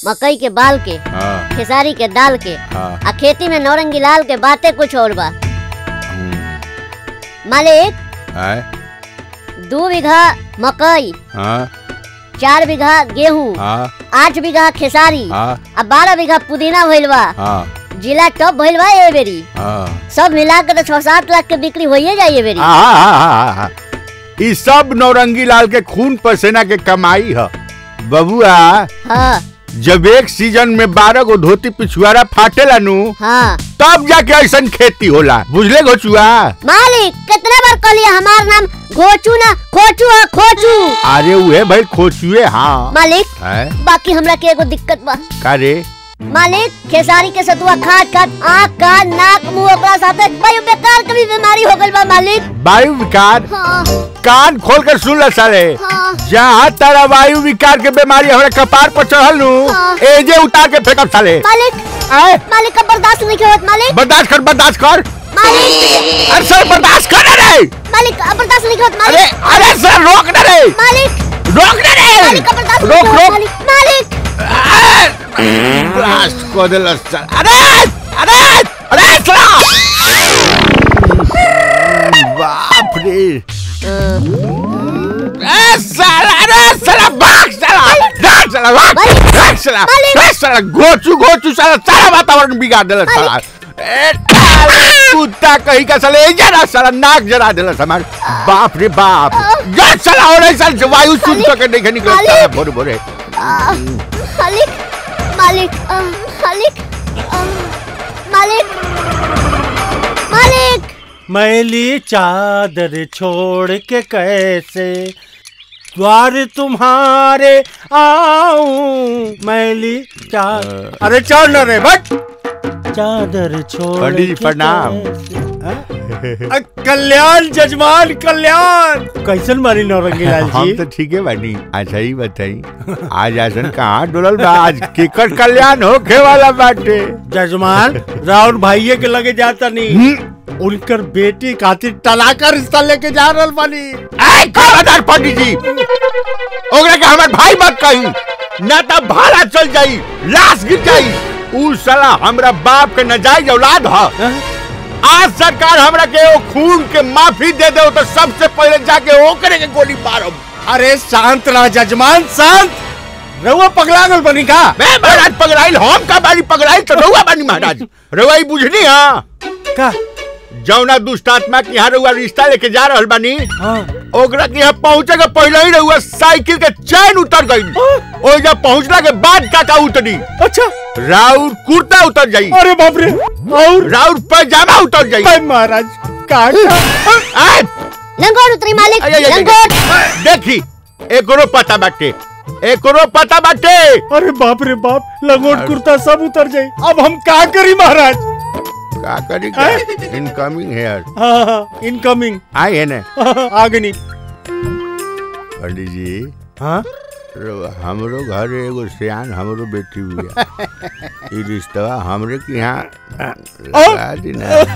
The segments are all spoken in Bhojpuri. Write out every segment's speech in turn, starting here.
मकई के बाल के हाँ खेसारी के दाल के हाँ आ खेती में नौरंगी लाल के बातें कुछ और बा हम्म, मालिक आय दो बीघा मकई हाँ चार बीघा गेहूं हाँ आठ बीघा खेसारी हाँ आ बारह बीघा पुदीना भइल बा हाँ जिला टॉप भइल बा ए बेरी हाँ सब मिला के तो छह सात लाख के बिक्री होइए जाई ए बेरी हाँ हाँ हाँ हाँ ई सब नौरंगी लाल के खून पसीना के कमाई है बबुआ हाँ जब एक सीजन में बारह गो धोती पिछुआरा फाटेला नु हाँ तब जाके ऐसा खेती होला बुझले गोचुआ मालिक कितने बार कहलिए हमार नाम घोचू ना खोचू है खोचू अरे उहे भाई खोचुए हाँ मालिक है बाकी हमरा के एगो दिक्कत बा का रे मालिक खेसारी के सतुआ खाट खाट आँख कान नाक मुंह ओकरा साथे भाई बेकार कभी बीमारी हो गइल बा मालिक वायु विकार हाँ कान खोल कर सुन ल साले हाँ जहाँ तारा वायु विकार के बीमारी हमारे कपार पर चढ़ल नु हाँ। एजे उतार के फेंकब साले मालिक आए मालिक का बर्दाश्त नहीं होत मालिक बर्दाश्त कर बर्दाश्त कर मालिक अरे सर बर्दाश्त कर रे मालिक अब बर्दाश्त नहीं होत अरे मालिक अरे सर रोक ना रे मालिक रोक ना रे मालिक का बर्दाश्त रोक नहीं होत रोक मालिक मालिक ब्लास्ट को दिल सर अरे अरे अरे सर बाप रे ए साला अरे साला भाग साला भाग साला भाग मालिक! भाग साला मालिक! भाग साला गोचू गोचू साला सारा वातावरण बिगाड़ दिला साला ए साला कुत्ता कहीं का साला ए जरा साला नाक जरा दिला हमार बाप रे बाप जा साला और ऐसा वायु शुद्ध मालिक! करके नहीं निकल मालिक! साला भोरे भोरे आ, मालिक मालिक आ, मालिक आ, मालिक मालिक मैली चादर छोड़ के कैसे द्वार तुम्हारे आऊं मैली चादर अरे चल न रे बट चादर छोड़ पंडित जी, के प्रणाम। कैसे- हाँ? अ, कल्याण जजमान कल्याण कैसन मारी नौरंगी लाल हम जी तो ठीक है बानी अच्छा ही बताई आज आसन कहाँ डोलल बा आज केकर कल्याण होखे वाला बाटे जजमान राउर भाइये के लगे जाता नहीं उनकर बेटी खातिर तलाक का रिश्ता लेके जा रहल बानी आय खबरदार पंडित जी ओकरा के हमार भाई मत कही ना तो भाड़ा चल जाई लाश गिर जाई उ साला हमरा बाप के नजायज औलाद ह हाँ? आज सरकार हमरा के ओ खून के माफी दे दे तो सबसे पहले जाके ओकरे के गोली मारब अरे शांत रह जजमान शांत रहुआ पगला गल बनी का मैं महाराज पगड़ाइल हम का बानी पगड़ाइल तो रहुआ बानी महाराज रहुआ ई बुझनी हाँ का जौना दुष्ट आत्मा के यहाँ रहुआ रिश्ता लेके जा रहल बानी हाँ ओकरा के यहाँ पहुँचे के पहले ही रहुआ साइकिल के चैन उतर गई ओ जब पहुँचला के बाद काका उतरी अच्छा राउर कुर्ता उतर जाई अरे बाप रे और राउर पैजामा उतर जाई हाय महाराज का आय, लंगोट उतरी मालिक आय, आय, आय, लंगोट आय, देखी एकरो पता बाटे एकरो पता बाटे अरे बाप रे बाप लंगोट कुर्ता सब उतर जाई अब हम का करी महाराज का करी इनकमिंग हेयर हाँ हाँ इनकमिंग आई है ना आगनी पंडित जी हाँ रो- हमरो घर एगो सियान हमरो बेटी हुआ ई रिश्तवा हमरे के यहाँ लगा दी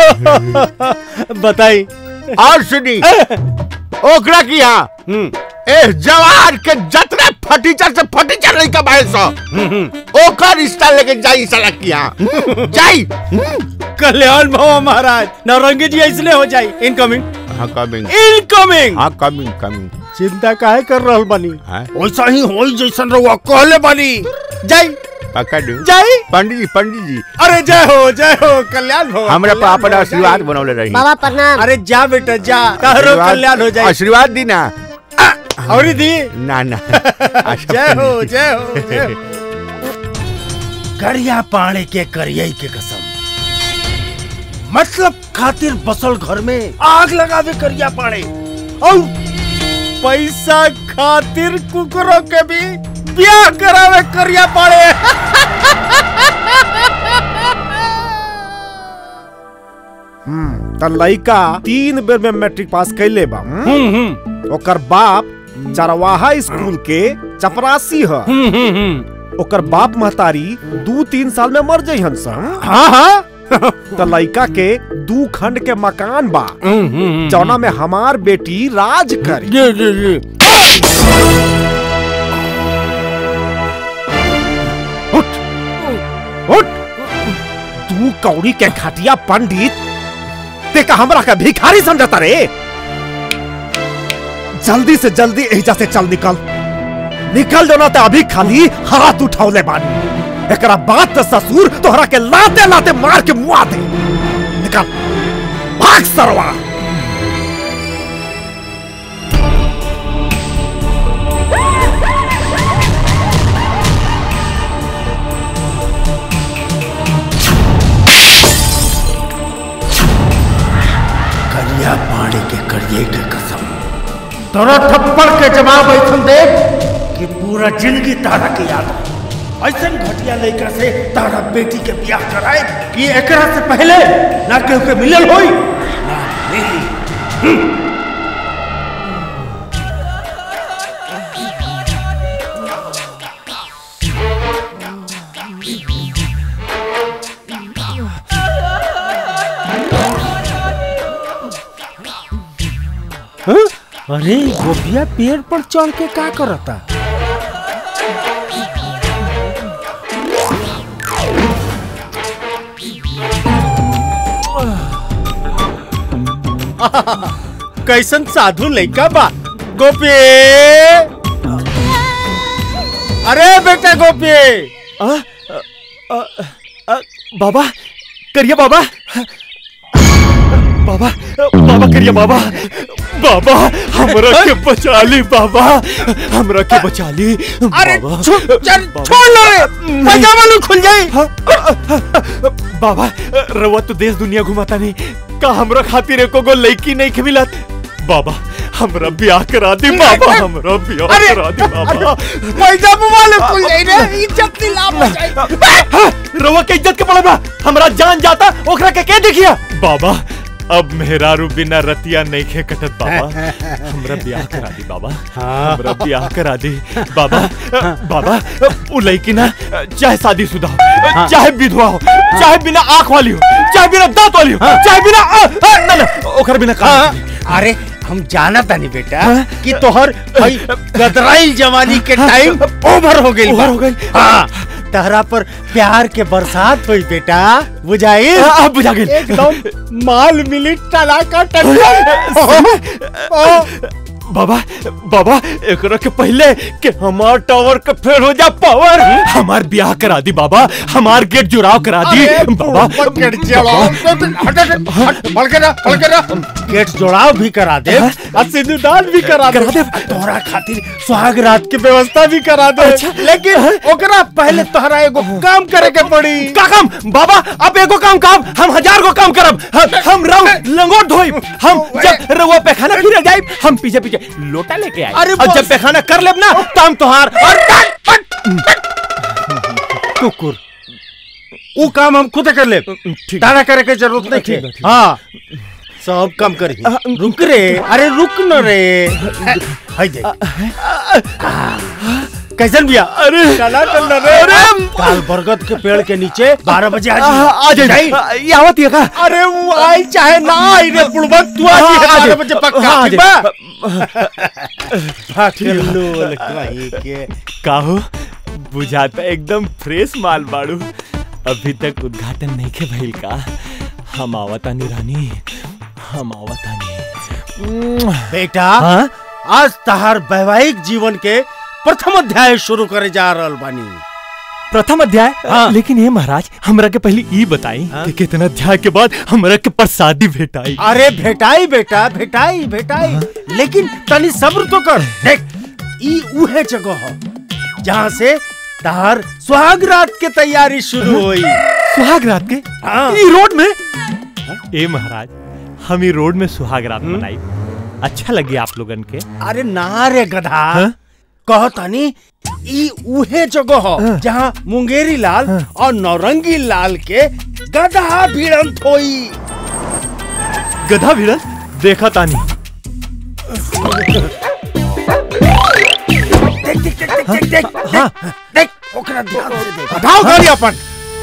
ना बताई और सुनी ओकरा की यहाँ हम्म ए जवार के जतने फटीचर से फटीचर नहीं कमाए सो ओकर रिश्ता लेके जाई साला की यहाँ जाई कल्याण भव महाराज नौरंगी जी इसलिए हो जाई इनकमिंग हाँ कमिंग इनकमिंग हाँ कमिंग कमिंग चिंता काहे कर रहल बानी हाँ वैसा ही होई जैसन रहुआ कहले बानी जाई पकड़ दू जाई पंडित जी पंडित जी अरे जय हो जय हो कल्याण हो हमरा कल्याण पापा हो, आशीर्वाद जाई। बनौले रही बाबा प्रणाम अरे जा बेटा जा तारो आशीर्वाद- कल्याण हो जाए आशीर्वाद दी ना और दी ना ना अच्छा, जय हो पंडित जी। जय हो जय हो करिया पाणे के करिया के कसम मतलब खातिर बसल घर में आग लगावे करिया पाणे और पैसा खातिर कुकरों के भी ब्याह करावे करिया पाणे त लइका तीन बेर में मैट्रिक पास कैले बा हम्म? ओकर बाप चरवाहा स्कूल के चपरासी ह ओकर बाप महतारी दू तीन साल में मर जइहन सन हाँ हाँ त लइका के दू खंड के मकान बा जौना में हमार बेटी राज करी जी जी जी उठ उठ तू कौड़ी के खटिया पंडित ते का हमरा का भिखारी समझता रे जल्दी से जल्दी एहिजा से चल निकल निकल जो ना ते अभी खाली हाथ उठावले बानी एकरा बात तो ससुर तोहरा के लाते लाते मार के मुआ दे निकल भाग सरवा करिया पाड़ी के करिए के कसम तोरा थप्पड़ के जवाब ऐसा दे कि पूरा जिंदगी तारा के याद रहे ऐसन घटिया लड़का से तारा बेटी के ब्याह कराए कि एकरा से पहले ना केहू के मिलल होई ना मिली अरे गोभिया पेड़ पर चढ़ के का करता कैसन साधु लड़का बा गोपी अरे बेटा गोपी बाबा करिए बाबा बाबा बाबा करिए बाबा बाबा हमरा के बचा ली बाबा हमरा के बचा ली अरे बाबा छो- चल, छोड़ लो रे पैजामा लो खुल जाई बाबा रवा तो देश दुनिया घुमाता नहीं का हमरा खातिर एको गो लड़की नहीं के मिलत बाबा हमरा ब्याह करा दी बाबा हमरा ब्याह अरे, करा दी बाबा पैजामा वाले खुल जाई रे इज्जत की लाभ हो जाई हाँ, रवा के इज्जत के पड़े बा हमरा जान जाता ओकरा के के देखिया बाबा अब मेहरारू बिना रतिया नहीं खे कटत बाबा हमरा ब्याह करा दी बाबा हमरा ब्याह करा दी बाबा बाबा उ लड़की ना चाहे शादीशुदा हो चाहे विधवा हो चाहे बिना आंख वाली हो चाहे बिना दांत वाली हो चाहे बिना अ, अ, ना ना ओकर बिना काम हाँ, अरे हम जाना तानी बेटा कि तोहर हई गदराई जवानी के टाइम ओवर हो गई ओवर हो गइल। हाँ तहरा पर प्यार के बरसात हुई बेटा बुझाई अब बुझा गेल एकदम माल मिली टला का बाबा बाबा एकरा के पहले कि हमार टावर के फेर हो जा पावर हमार ब्याह करा दी बाबा हमार गेट जुड़ाव करा दी बाबा गेट जोड़ाव भी करा दे और सिंदूरदान भी करा दे करा दे। तोहरा खातिर सुहाग रात के व्यवस्था भी करा दे अच्छा। लेकिन ओकरा पहले तोहरा एगो काम करे के पड़ी का काम बाबा अब एगो काम काम हम हजार गो काम करब हम हम रहो लंगोट धोइब हम जब रहुआ पैखाना फिर जाइब हम पीछे पीछे लोटा लेके आए अरे और बस। जब पैखाना कर लेब ना तब तोहार और कुकुर वो काम हम खुद कर ले ठीक तारा करे के जरूरत नहीं ठीक है, है ठीक हाँ सब कम करी रुक रे अरे रुक न रे हाय देख कैसन बिया अरे चला चल रे अरे काल बरगद के पेड़ के नीचे बारह बजे आ आ आ जाइए। जाइए ये आवत है का अरे वो आई चाहे ना आई रे बुड़बक तू आ हाँ, जी आ बारह जाइए। बजे पक्का हाँ, आ ठीक जाइए। बा ठिल्लो लखवाई के काहो बुझाता एकदम फ्रेश माल बाड़ू अभी तक उद्घाटन नहीं के भइल का हम आवतानी रानी हम आवतानी बेटा हाँ आज तहार वैवाहिक जीवन के प्रथम अध्याय शुरू करे जा रहल बानी प्रथम अध्याय हाँ। लेकिन ये महाराज हमरा के पहले ई बताई कि कितना अध्याय के बाद हमरा के प्रसादी भेटाई अरे भेटाई बेटा भेटाई भेटाई लेकिन तनी सब्र तो कर देख ई उहे जगह हो जहाँ से तहार सुहाग रात के तैयारी शुरू हुई सुहाग रात के हाँ। ई रोड में ए महाराज हम ई रोड में सुहाग रात मनाई अच्छा लगे आप लोगन के अरे ना रे गधा हाँ? कहो तनी ई उहे जगह हो हाँ। जहाँ मुंगेरी लाल और नौरंगी लाल के गधा भिड़ंत होई गधा भिड़न देखा तानी देख देख देख देख देख देख हाँ। देख ओकरा ध्यान से देख उठाओ गाड़ी अपन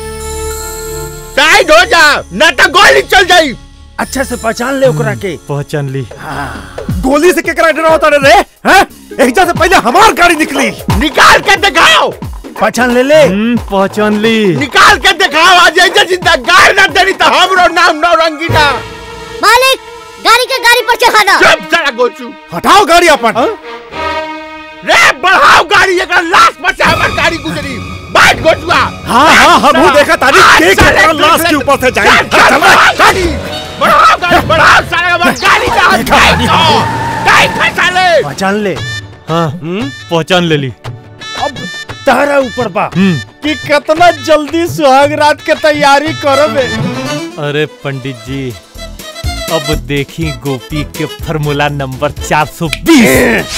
साइड हो जा न तो गोली चल जाई अच्छा से पहचान ले ओकरा के पहचान ली गोली से केकरा डरा होता रे हैं एहिजा से पहले हमार गाड़ी निकली निकाल के दिखाओ पहचान ले ले पहचान ली निकाल के दिखाओ आज ऐसे जिंदा गाड़ ना देनी तो हमरो नाम नौरंगी ना मालिक गाड़ी के गाड़ी पर चढ़ा दो चुप सारा गोचू हटाओ गाड़ी अपन रे बढ़ाओ गाड़ी एक लाश पर से हमार गाड़ी गुजरी बैठ गोचुआ हाँ हाँ हम वो देखा तारी आज के साले के लाश के ऊपर से जाए चल, चल, बढ़ाओ गाड़ी बढ़ाओ गाड़ी बढ़ाओ सारे हमार गाड़ी का हाथ गाड़ी गाड़ी साले पहचान ले हाँ पहचान ले ली अब तारा ऊपर बा हम्म। कि कितना जल्दी सुहाग रात के तैयारी करबे अरे पंडित जी अब देखी गोपी के formula number 420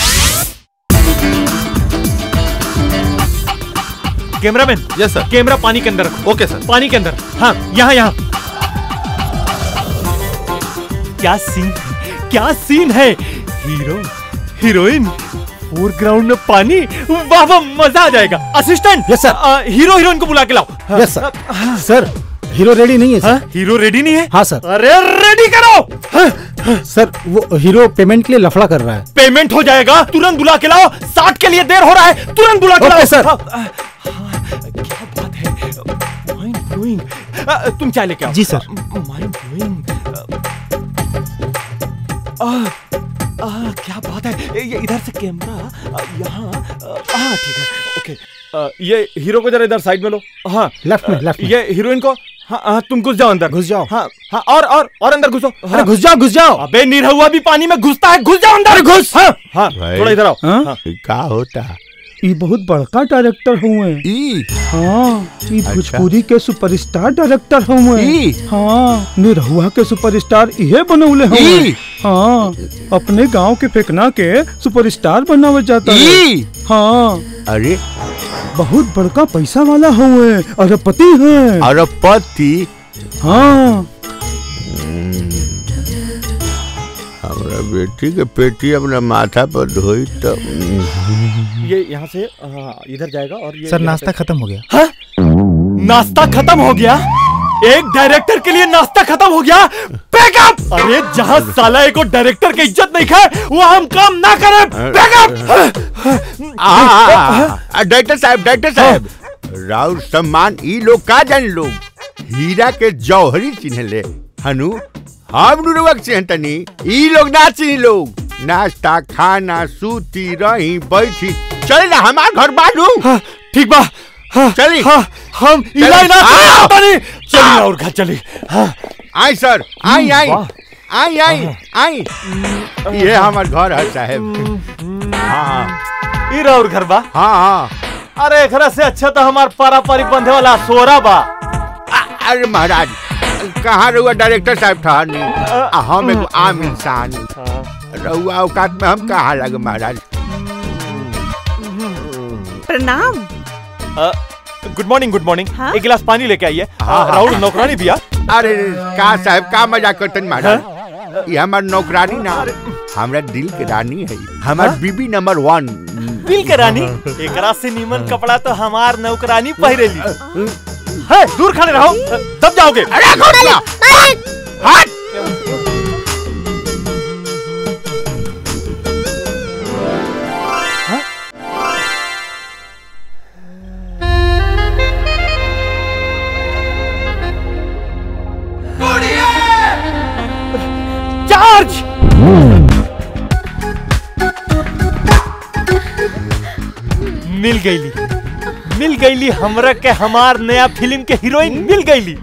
cameraman yes sir camera पानी के अंदर रखो ओके सर पानी के अंदर हाँ यहाँ यहाँ क्या सीन क्या सीन है हीरो हीरोइन फोरग्राउंड में पानी वाह वाह मजा आ जाएगा assistant Yes, sir. Hero heroine को बुला के लाओ yes sir sir hero ready नहीं है हाँ, सर हीरो रेडी नहीं है हाँ सर अरे रेडी करो सर वो हीरो पेमेंट के लिए लफड़ा कर रहा है पेमेंट हो जाएगा तुरंत बुला के लाओ साठ के लिए देर हो रहा है तुरंत बुला के ओके, लाओ सर। हाँ, हाँ, क्या बात है माइंड ब्लोइंग तुम चाय लेके आओ जी, सर। माइंड ब्लोइंग क्या बात है ये इधर से कैमरा अ, यहाँ अ, हाँ ठीक है ओके अ, ये हीरो को जरा इधर साइड में लो हाँ लेफ्ट में अ, लेफ्ट में ये हीरोइन को हाँ हाँ तुम घुस जाओ अंदर घुस जाओ। हाँ हाँ और और और अंदर घुसो अरे हाँ। घुस जाओ घुस जाओ अबे निरहुआ भी पानी में घुसता है घुस जाओ अंदर घुस हाँ हाँ भाई। थोड़ा इधर आओ हाँ? हाँ। का होता ये बहुत बड़का डायरेक्टर हुए ई हाँ ये अच्छा। भोजपुरी के सुपरस्टार डायरेक्टर हुए ई। हाँ निरहुआ के सुपरस्टार इहे बनौले हुए ई। हाँ अपने गांव के फेकना के सुपरस्टार बनावे जाता है ई हाँ अरे बहुत बड़का पैसा वाला हुए अरबपति है अरबपति हाँ हमरा बेटी के पेटी अपना माथा पर धोई तो ये यहाँ से हाँ, इधर जाएगा और ये सर यहाँ नाश्ता पे- खत्म हो गया हाँ? नाश्ता खत्म हो गया एक डायरेक्टर के लिए नाश्ता खत्म हो गया बैकअप अरे जहाँ साला एक और डायरेक्टर की इज्जत नहीं खाए वो हम काम ना करें बैकअप डायरेक्टर साहब डायरेक्टर साहब राउर सम्मान ई लोग का जान लोग हीरा के जौहरी चिन्ह ले हनु हम नुरुवक चिन्ह तनी ई लोग ना चिन्ह लोग नाश्ता खाना सूती रही बैठी चले ना हमार घर बानू हाँ, ठीक बा हाँ, चली। हाँ, हम इलाज ना आओ। बनी चलिए और घर चली हाँ आई सर आई आई वाह। आई आई आई ये हमार घर है साहब हाँ ई और घर बा हाँ हाँ अरे एकरा से अच्छा तो हमार पारापारिक बंधे वाला सोरा बा आ- अरे महाराज कहाँ रहुआ डायरेक्टर साहब था नहीं आ, हम एगो आम इंसान रहुआ औकात में हम कहाँ लगे महाराज प्रणाम गुड मॉर्निंग गुड मॉर्निंग हाँ? एक गिलास पानी लेके आइए हाँ, हाँ। राहुल नौकरानी भैया अरे का साहब का मजाक करतन महाराज ये हमार नौकरानी ना हमरा दिल के रानी है हमार बीबी नंबर वन दिल के रानी एकरा से नीमन कपड़ा तो हमार नौकरानी पहिरेली है दूर खड़े रहो दब जाओगे अरे घोटिया मालिक हट चार्ज मिल गईली मिल गईली हमरा के हमार नया फिल्म के हीरोइन मिल गईली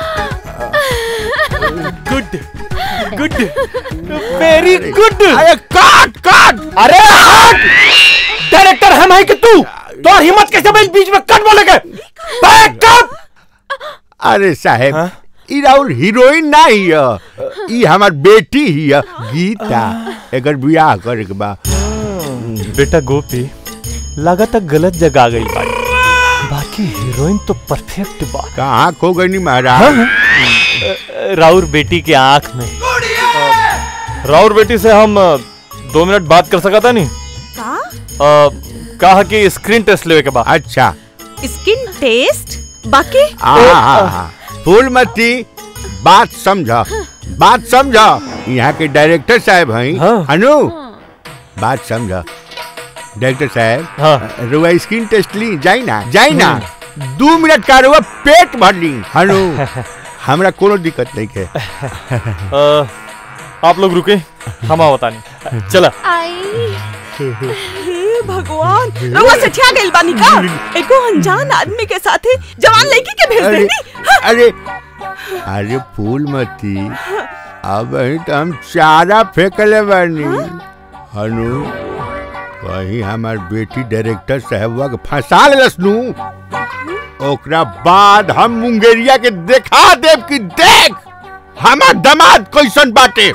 गुड गुड वेरी गुड अरे काट काट अरे हट डायरेक्टर हम है कि तू तो हिम्मत कैसे बीच बीच में कट बोलेगे बैकअप अरे साहब हाँ? ई राउर हीरोइन ना ही है ई हमार बेटी ही है गीता एकर बियाह करे के बा बेटा गोपी लगातार गलत जगह आ गई बाड़ी बाकी हीरोइन तो परफेक्ट बा कहाँ खो गई नी महाराज राउर बेटी के आंख में राउर बेटी से हम अ, दो मिनट बात कर सका था नहीं का अ, कहा कि स्क्रीन टेस्ट लेवे के बाद अच्छा स्किन टेस्ट बाकी आहा, फूलमती बात समझ बात समझ यहाँ के डायरेक्टर साहब हैं हाँ। अनु बात समझ डॉक्टर साहब हाँ। रुआ स्किन टेस्ट ली जाई ना जाई ना दू मिनट का रुआ पेट भर ली हनु हमरा कोनो दिक्कत नहीं है अ, आप लोग रुके हम आओ बतानी चला आई हे भगवान रउआ सठिया गइल बानी का एको अनजान आदमी के साथे जवान लड़की के भेज अरे देनी अरे अरे फूल मती अब ही तो हम चारा फेंकले बानी हनु कहीं हमार बेटी डायरेक्टर साहबवा के फंसा लेलस नु ओकरा बाद हम मुंगेरिया के देखा देव कि देख हमार दामाद कैसन बाटे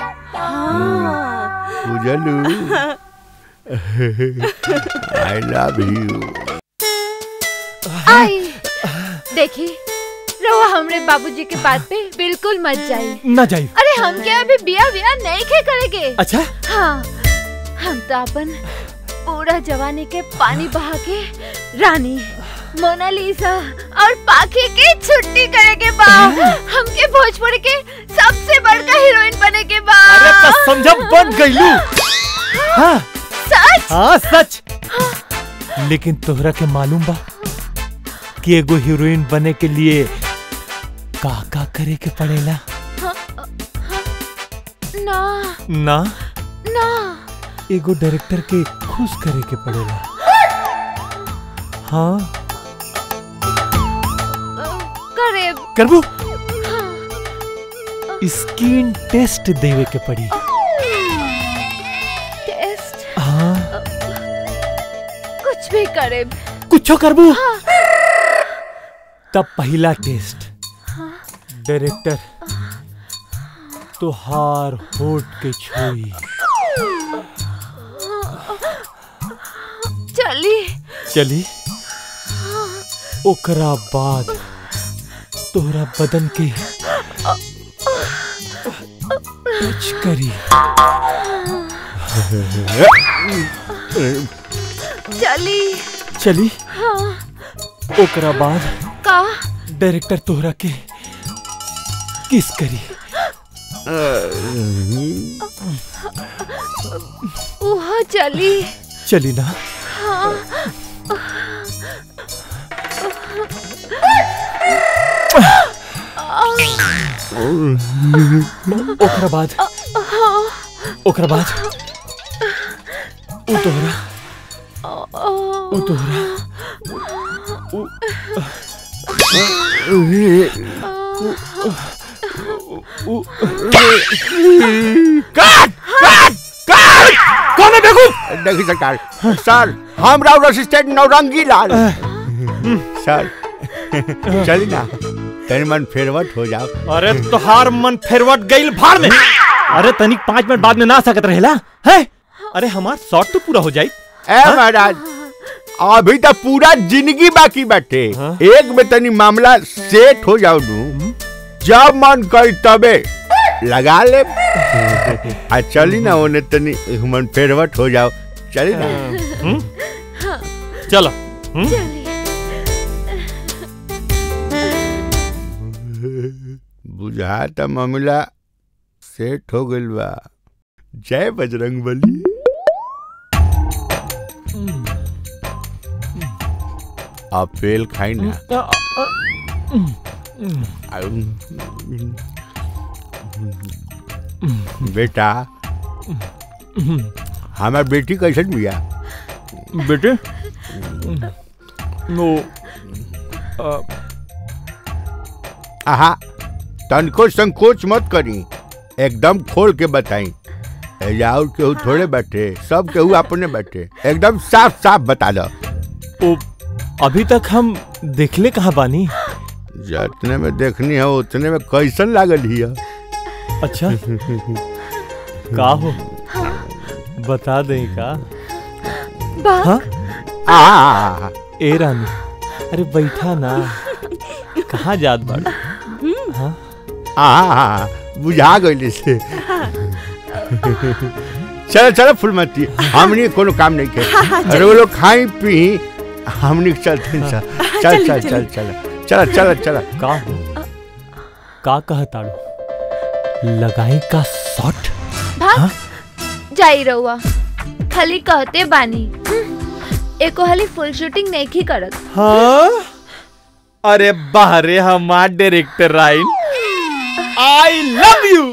बुझलू आई लव यू आई देखी रहुआ हमरे बाबूजी के बात पे बिल्कुल मत जाई ना जाइए अरे हम क्या अभी बिया बिया नहीं खे करेंगे अच्छा हाँ हम तो अपन पूरा जवानी के पानी बहा के रानी मोनालिसा और पाखी की छुट्टी करे के बा हमके भोजपुरी के सबसे बड़का हीरोइन बने के बा अरे तो समझा बन गईलू हाँ सच हाँ सच लेकिन तोहरा के मालूम बा कि एगो हीरोइन बने के लिए का का करे के पड़ेला ना ना ना एगो डायरेक्टर के खुश करे के पड़ेला हाँ करे करबू स्किन टेस्ट देवे के पड़ी टेस्ट हाँ कुछ भी करे कुछो करबू तब पहला टेस्ट डायरेक्टर तोहार होठ के छुई चली चली ओकरा बाद तोहरा बदन के टच करी चली चली हाँ ओकरा बाद का डायरेक्टर तोहरा के किस करी वहाँ चली चली ना हाँ ओकरा बाद हाँ ओकरा बाद उ तोहरा उ तोहरा उ- उ- काट काट काट कौन है बेवकूफ देखी सरकार सर हम राव असिस्टेंट नौरंगी लाल सर चली ना तनी मन फेरवट हो जाओ अरे तोहार मन फेरवट गईल भाड़ में अरे तनिक पाँच मिनट बाद में ना आ सकत रहेला है अरे हमार शॉट तो पूरा हो जाई ए महाराज अभी तो पूरा जिंदगी बाकी बाटे एक में तनी मामला सेट हो जाओ नू जब मन कर तबे लगा ले आ चली ना ओने तनी मन फेरवट हो जाओ चली ना चलो बुझाता मामला सेट हो गइल बा जय बजरंग बली अपेल खाई ना बेटा हमार बेटी कैसन बिया बेटे नो आहा तनको संकोच मत करी एकदम खोल के बताई एजा और केहू थोड़े बैठे सब केहू अपने बैठे एकदम साफ साफ बता दो ओ अभी तक हम देखले कहाँ बानी जितने में देखनी है उतने में कैसन लागल हिया अच्छा का हो बता दे का हाँ? आ ए रानी अरे बैठा ना कहाँ जात बाड़ हाँ? आ बुझा गइल से चलो चलो फुलमती हमनी कोनो काम नहीं के हाँ, हाँ, अरे वो लोग खाई पी हमनी चलते हैं, चल चल चल चल चल चल चल चल का हो का कहताड़ू लगाई का शॉट भाग जाई रहुआ खाली कहते बानी एको हाली फुल शूटिंग नहीं की करत हाँ अरे बाहरे हमार डायरेक्टर राइन आई लव यू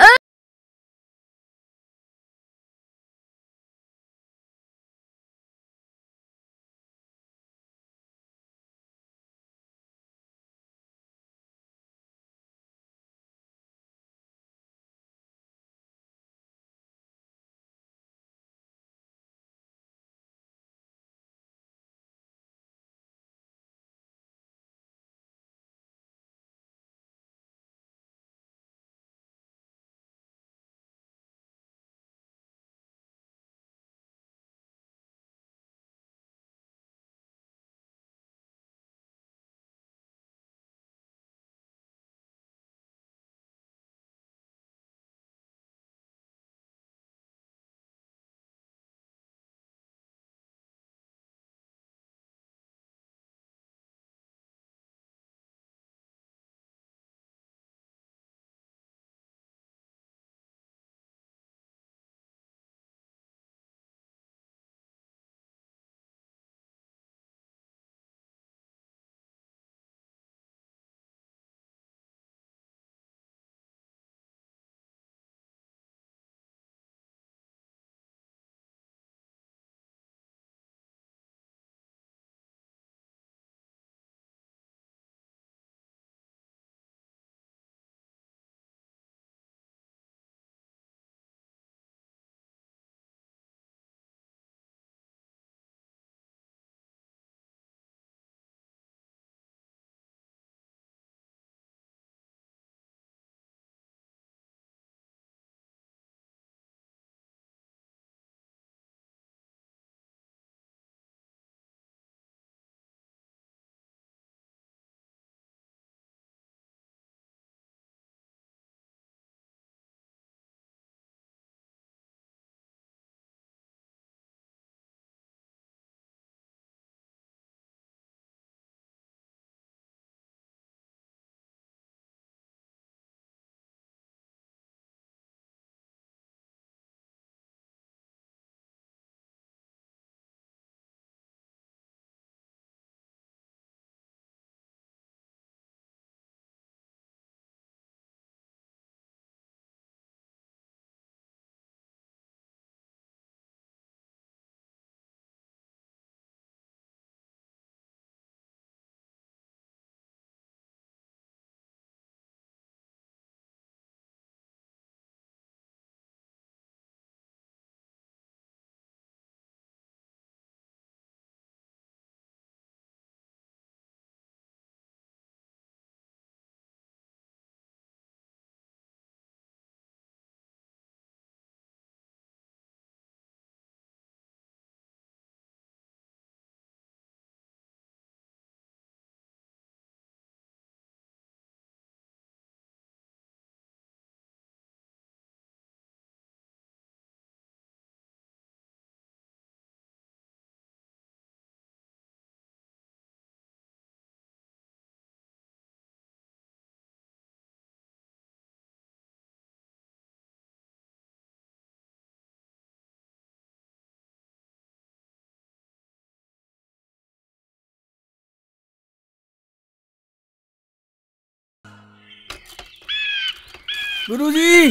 गुरुजी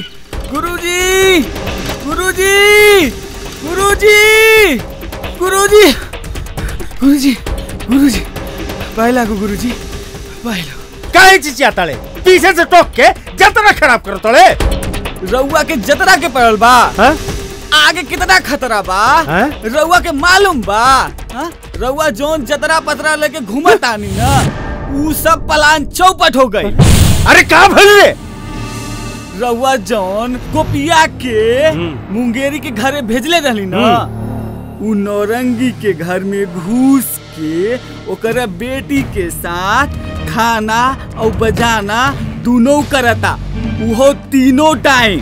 गुरुजी गुरुजी गुरुजी गुरुजी गुरुजी गुरुजी पाए लागो गुरुजी पाए लागो काहे चिचिया तले पीछे से टोक के जतरा खराब करो तले रउआ के जतरा के पड़ल बा हाँ? आगे कितना खतरा बा हाँ? रउआ के मालूम बा हाँ? रउआ जोन जतरा पतरा लेके घूमत आनी ना ऊ सब पलान चौपट हो गई अरे कहा भल रे रउआ जौन गोपिया के मुंगेरी के घरे भेजले रहली ना उ नौरंगी के घर में घुस के ओकर बेटी के साथ खाना और बजाना दोनों करता उहो तीनों टाइम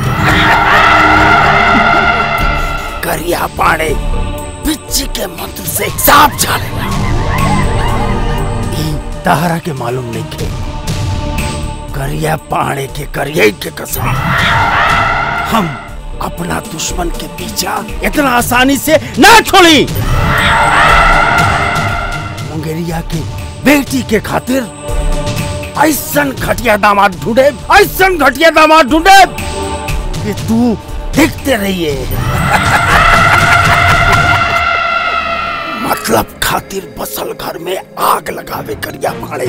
करिया पाड़े पिच्ची के मंत्र से सांप झाड़ेला ई तहरा के मालूम नहीं खे करिया पाड़े के करिए के कसम हम अपना दुश्मन के पीछा इतना आसानी से ना छोड़ी मुंगेरिया की बेटी के खातिर ऐसन घटिया दामाद ढूंढे ऐसन घटिया दामाद ढूंढे कि तू देखते रहिए मतलब खातिर बसल घर में आग लगावे करिया भाड़े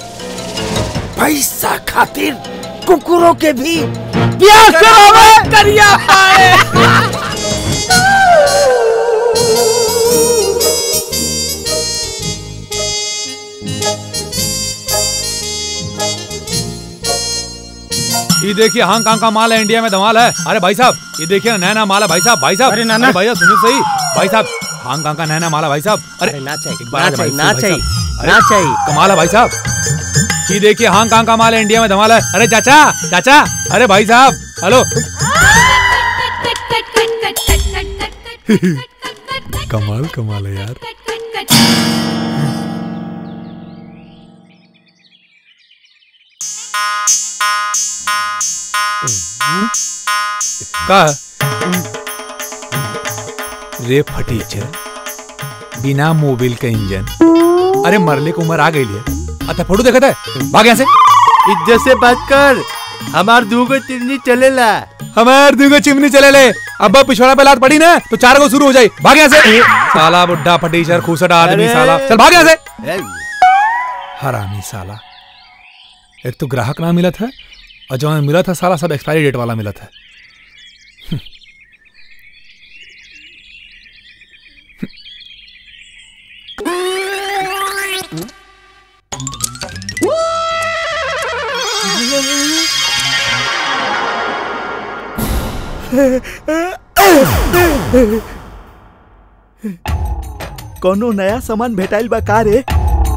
पैसा खातिर कुकुरों के भी प्यार करावे करिया भाड़े ये देखिए हांगकांग का माल है इंडिया में धमाल है अरे भाई साहब ये देखिए ना नया नया माल है भाई साहब भाई साहब अरे नाना। भैया सुनिए सही भाई साहब हांगकांग का नया नया माल है भाई साहब अरे ना चाहिए एक बार ना आगे भाई, चाहिए ना भाई चाहिए साहब। अरे, ना चाहिए कमाल है भाई साहब ये देखिए हांगकांग का माल है इंडिया में धमाल है अरे चाचा चाचा अरे भाई साहब हेलो कमाल कमाल है यार का रे फटीचर बिना मोबिल का इंजन अरे मरले को उम्र आ गई है अच्छा फोटो देखा है भाग यहाँ से इज्जत से बात कर हमार दूगो चिमनी चलेला हमार दुगो चिमनी चले ले अब पिछवाड़ा पे लात पड़ी ना तो चार को शुरू हो जाए भाग यहाँ से साला बुड्ढा फटीचर खूसटा आदमी अरे। साला चल भाग यहाँ से हरामी साला एक तो ग्राहक ना मिला था और जो मिला था साला सब एक्सपायरी डेट वाला मिला था कोनो नया सामान भेटाइल बा का रे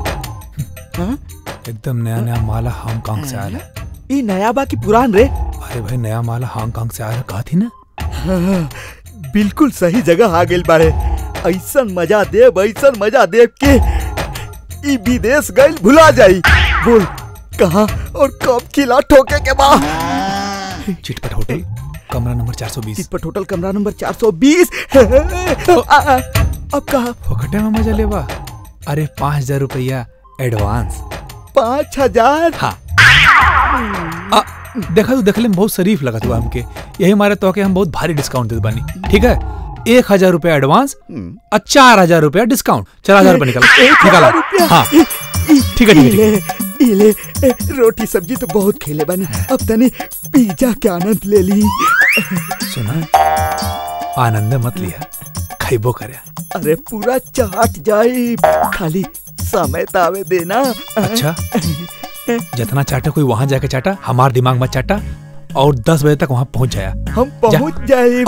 एकदम नया नया माला हांगकांग से आया है ई नया बा की पुरान रे अरे भाई नया माला हांगकांग से आया है कहा थी ना बिल्कुल सही जगह आ गेल बारे ऐसन मजा देव ऐसन मजा देव के ई विदेश गइल भुला जाई बोल कहाँ और कब खिला ठोके के बा चिटपट होटल कमरा नंबर 420 चिटपट होटल कमरा नंबर 420 आ, आ, अब कहा फोकटे में मजा लेवा अरे पाँच हजार रुपया एडवांस पाँच हजार हाँ आ, देखा तू देखले में बहुत शरीफ लगा तू हमके यही मारे तो के हम बहुत भारी डिस्काउंट देते बानी ठीक है एक हजार रुपया एडवांस और चार हजार रुपया डिस्काउंट चार हजार रुपया निकाला एक हजार निकाला रुपया? हाँ ठीक है ठीक है ठीक है इले इले रोटी सब्जी तो बहुत खेले बने अब तनी पिज्जा के आनंद ले ली सुना आनंद मत लिया खैबो करे अरे पूरा चाट जाई खाली समय तावे देना अच्छा जितना चाटा कोई वहां जाके चाटा हमार दिमाग मत चाटा और दस बजे तक वहां पहुंच जाया हम पहुंच जाए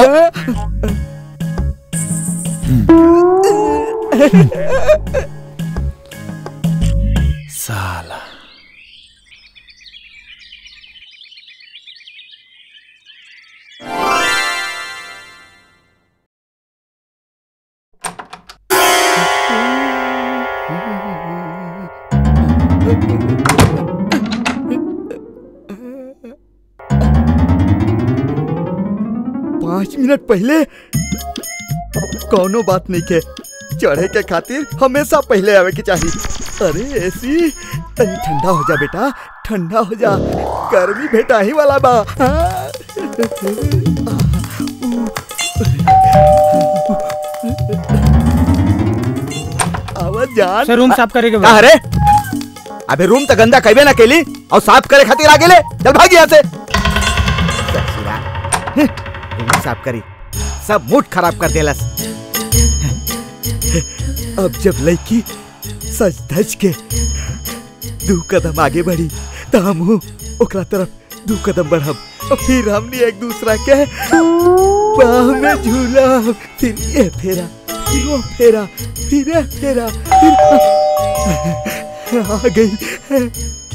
साला पाँच मिनट पहले कोनो बात नहीं के चढ़े के खातिर हमेशा पहले आवे के चाहिए अरे ऐसी तनी ठंडा हो जा बेटा ठंडा हो जा गर्मी भेटा ही वाला बा हाँ। आवाज जान सर रूम साफ करेगा का रे अबे रूम तो गंदा कइबे ना केली और साफ करे खातिर आगे ले चल भाग यहाँ से ससुरा, हं, रूम साफ करी सब मूड खराब कर देलस अब जब लड़की सच धज के दू कदम आगे बढ़ी तो हम ओकरा तरफ दू कदम बढ़ब और फिर हमने एक दूसरा के बाह में झूला फिर ये फेरा फिर वो फेरा फिर ये फेरा फिर आ गई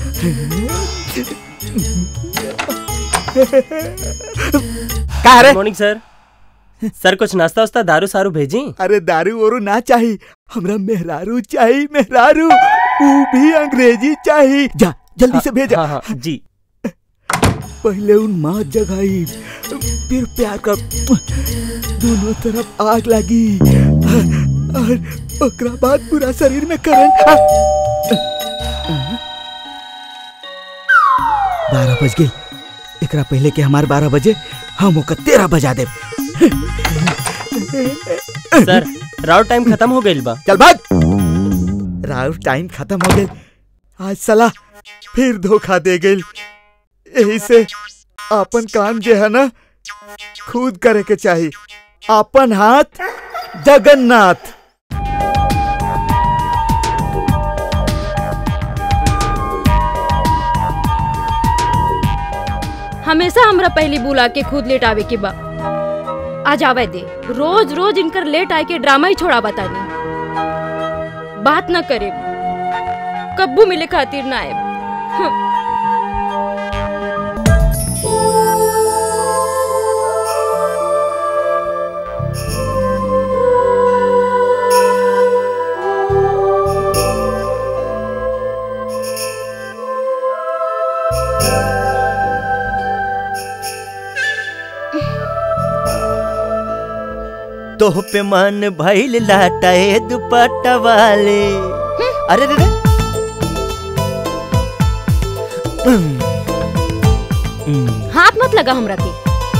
का रे मॉर्निंग सर सर कुछ नाश्ता वास्ता दारू सारू भेजी अरे दारू वारू ना चाहिए हमरा मेहरारू चाहिए मेहरारू वो भी अंग्रेजी चाहिए जा जल्दी से भेजा हाँ हाँ जी पहले उन माँ जगाई फिर प्यार कर दोनों तरफ आग लगी और ओकरा बाद पूरा शरीर में करंट बारह बज गई एकरा पहले के हमार बारह बजे हम ओकर तेरह बजा दे सर राउट टाइम खत्म हो गइल बा चल भाग राउर टाइम खत्म हो गई आज सला फिर धोखा दे गई यही से अपन काम जे है ना खुद करे के चाहिए अपन हाथ जगन्नाथ हमेशा हमरा पहली बुला के खुद लेट आवे के बा आज आवे दे रोज रोज इनकर लेट आए के ड्रामा ही छोड़ा बतानी बात न करे कब्बू मिले खातिर ना आए हं। तोह पे मन भइल लाटाए दुपट्टा वाले अरे रे रे हाथ मत लगा हमरा के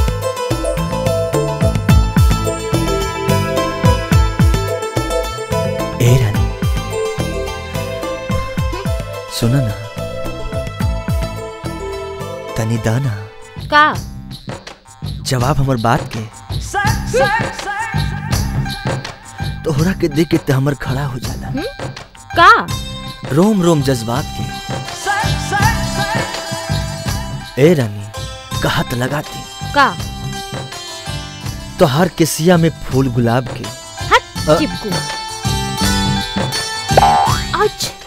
ए रानी सुनो ना तनी दाना का जवाब हमर बात के तोहरा के देख के ते हमर खड़ा हो जाला का रोम रोम जज्बात के ए रानी कहत लगाती का तोहार के सिया में फूल गुलाब के हट अ- चिपकू अच्छा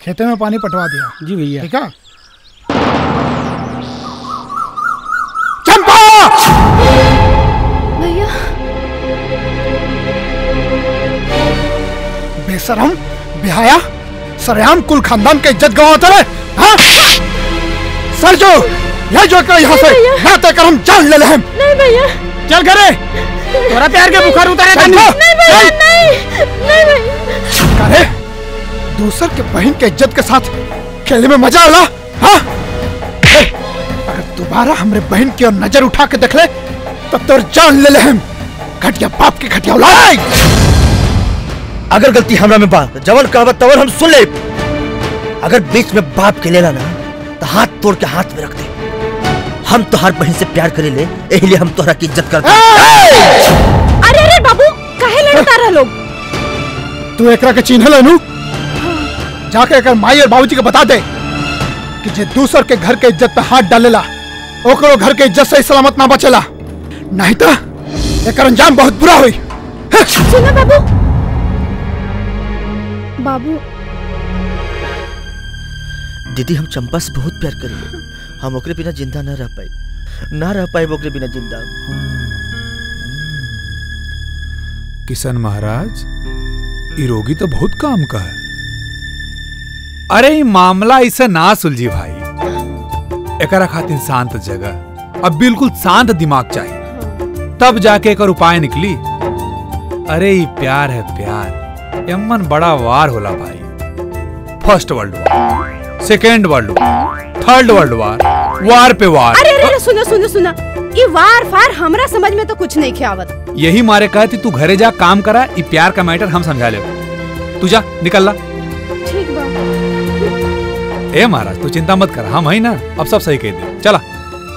खेते में पानी पटवा दिया जी भैया ठीक है चंपा भैया बेशरम बिहाया सरेआम कुल खानदान के इज्जत गवाता है हाँ? सर जो यह जो कर यहाँ से ना तय कर हम जान ले ले हम नहीं भैया चल करे तोरा प्यार के बुखार उतारे चल, तनी चल। नहीं भैया नहीं नहीं भैया करे दूसर के बहन के इज्जत के साथ खेले में मजा आला हाँ ए, अगर दोबारा हमरे बहन की ओर नजर उठा के देख ले तब तो जान ले ले हम घटिया बाप की घटिया औलाद अगर गलती हमरा में बा तो जवन कहबत तवन हम सुन ले अगर बीच में बाप के लेला ना तो हाथ तोड़ के हाथ में रख दे हम तो हर बहन से प्यार करे ले यही लिए हम तोहरा की इज्जत करते हैं। अरे अरे बाबू काहे लड़ता रहा लोग तू एकरा के चिन्ह लेनू जाके एकर माई और बाबूजी के बता दे कि जे दूसर के घर के इज्जत पे हाथ डालेला ओकरो घर के इज्जत से ही सलामत ना बचेला नहीं तो एकर अंजाम बहुत बुरा हुई सुनो बाबू बाबू दीदी हम चंपा से बहुत प्यार करेंगे हम ओकरे बिना जिंदा ना रह पाए ना रह पाए ओकरे बिना जिंदा किशन महाराज ई रोगी तो बहुत काम का है अरे ई मामला इसे ना सुलझी भाई एकरा खातिर शांत जगह अब बिल्कुल शांत दिमाग चाहिए तब जाके एक उपाय निकली अरे ई प्यार है प्यार एमन बड़ा वार होला भाई first world war second world war third world war वार पे वार अरे अरे अरे सुनो सुनो सुनो ये वार फार हमरा समझ में तो कुछ नहीं खियावत यही मारे कहे थी तू घरे जा काम करा ई प्यार का मैटर हम समझा ले तू जा निकल ला ठीक बा ए महाराज तू चिंता मत कर हम है ना अब सब सही कह दे चला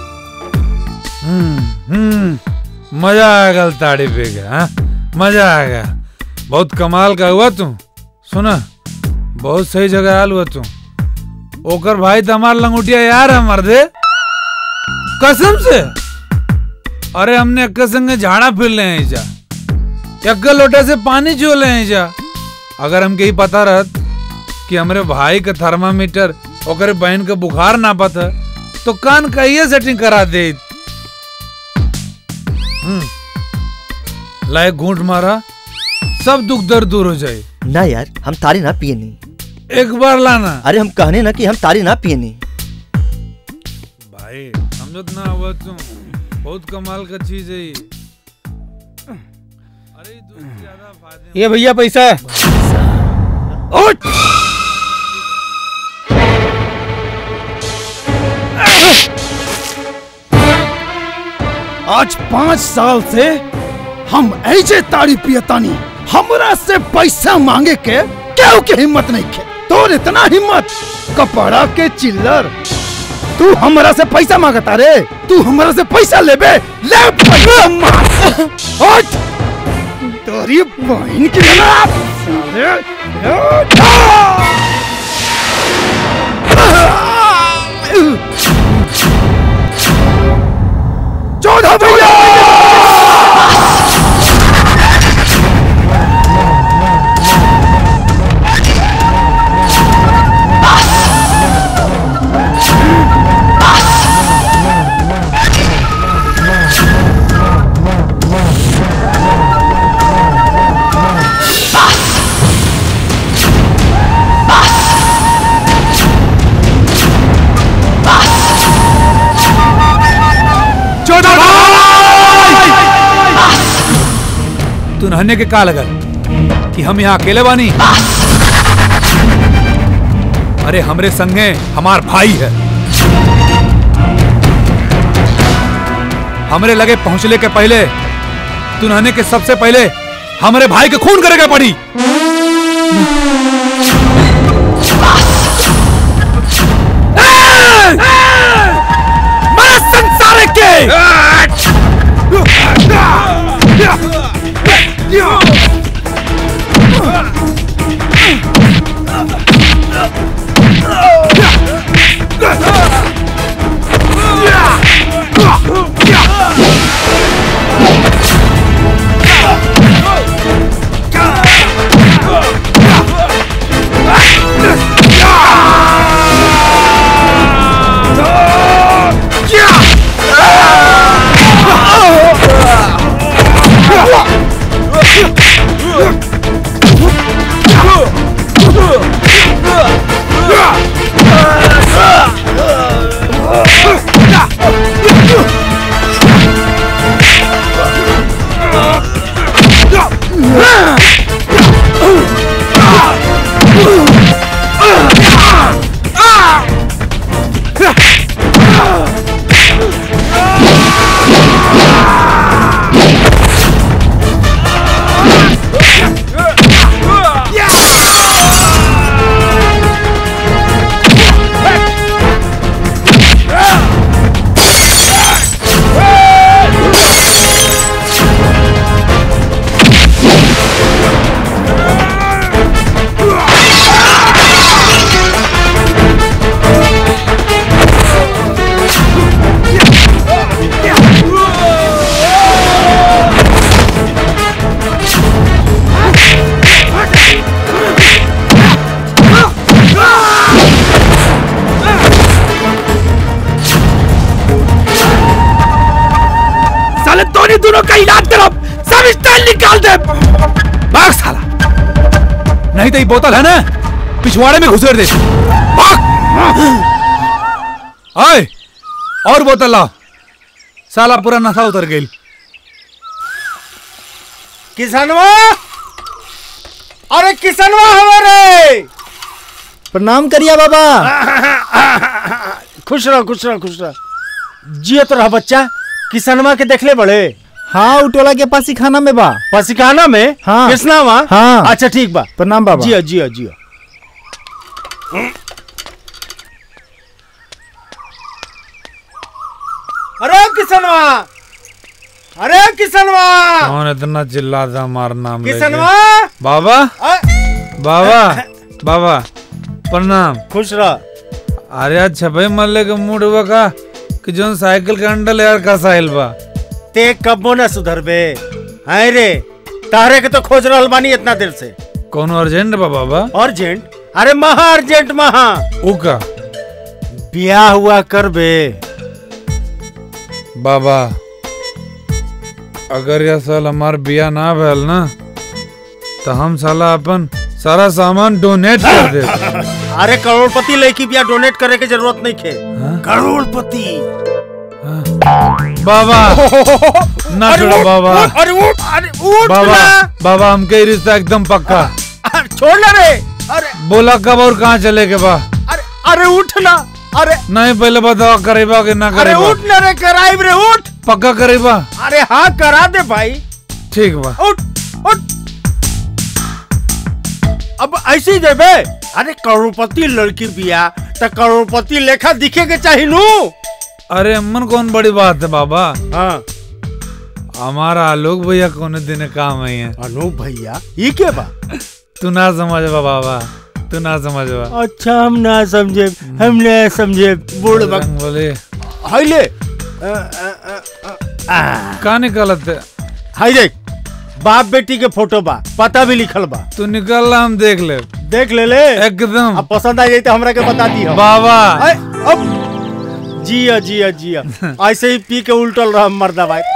हम्म हम्म मजा आ गया ताड़ी पे गया हाँ? मजा आ गया बहुत कमाल का हुआ तू सुना बहुत सही जगह आल हुआ तू ओकर भाई तो हमार लंगोटिया यार है मर्दे कसम से अरे हमने अक्का संगे झाड़ा फिर ले हैं जा अक्का लोटे से पानी चो ले हैं जा अगर हमके ही पता रहत कि हमरे भाई का थर्मामीटर ओकरे बहन के बुखार ना पता तो कान कहिए सेटिंग करा दे हम्म। लाए घूंट मारा सब दुख दर्द दूर हो जाए ना यार हम तारी ना पिए नहीं एक बार लाना अरे हम कहने ना कि हम तारी ना पिए नहीं भाई समझत ना हुआ तुम बहुत कमाल का चीज है ये ये भैया पैसा उठ! आज पाँच साल से हम ऐसे ताड़ी पियतानी हमरा से पैसा मांगे के केहू के हिम्मत नहीं खे तोर इतना हिम्मत कपड़ा के चिल्लर तू हमरा से पैसा मांगता रे तू हमरा से पैसा लेबे ले पैसा मांग उठ! तोरी बहन की ना साले जोधा भैया चौदह तू नहने के का लगल कि हम यहाँ अकेले बानी अरे हमरे संगे हमार भाई है हमरे लगे पहुंचले के पहले तू नहने के सबसे पहले हमरे भाई के खून करेगा पड़ी मारा संसार के Yeah! तोनी दोनों का इलाज करब सब स्टाइल निकाल दे भाग साला नहीं तो ये बोतल है ना पिछवाड़े में घुसेड़ दे भाग आए और बोतल लाओ साला पूरा नशा उतर गई किसनवा अरे किसनवा हमारे प्रणाम करिया बाबा खुश रहो खुश रहो खुश रहो जियत रहा बच्चा किसनवा के देखले बड़े हाँ उटोला के पास खाना में बा पसिखाना में हाँ किसनावा हाँ अच्छा ठीक बा प्रणाम बाबा जियो जियो जियो अरे किसनवा अरे किसनवा कौन इतना चिल्लाता हमारा नाम लेके? किसनवा बाबा बाबा बाबा प्रणाम खुश रह अरे आज छपे मल्ले के मूड हुआ का कि जोन साइकिल के अंडल यार का साहिल बा ते कबो न सुधरबे हाय रे तारे के तो खोज रहल बानी इतना देर से कौन अर्जेंट बा बाबा अर्जेंट अरे महा अर्जेंट महा ऊ का ब्याह हुआ करबे बाबा अगर यह साल हमार बिया ना भैल ना तो हम साला अपन सारा सामान डोनेट कर दे अरे करोड़पति लड़की ब्याह डोनेट करे के जरूरत नहीं खे करोड़पति बाबा ना अरे छोड़ो उठ, बाबा उठ, अरे उठ अरे उठ बाबा ना। बाबा हमके ये रिश्ता एकदम पक्का अरे छोड़ ना रे अरे बोला कब और कहाँ चले के बा अरे अरे उठ ना अरे नहीं पहले बताओ करेबा कि ना अरे करेबा उठ ना रे कराइब रे उठ पक्का करेबा अरे हाँ करा दे भाई ठीक बा उठ उठ अब ऐसे ही देबे अरे करोड़पति लड़की बिया तो करोड़पति लेखा दिखे के चाहिए नू अरे अम्मन कौन बड़ी बात है बाबा हाँ हमारा आलोक भैया कौन दिन काम आई है अनूप भैया ये क्या बा तू ना समझ बा बाबा तू ना समझ बा अच्छा हम ना समझे हम ना समझे बूढ़ बक बोले हाय ले का निकालत है हाय देख बाप बेटी के फोटो बा पता भी लिखल बा तू निकल ला हम देख ले देख ले ले एकदम अब पसंद आ जाए तो हमरा के बता दी बाबा अब जिया जिया जिया ऐसे ही पी के उल्टल रहा मर्दा भाई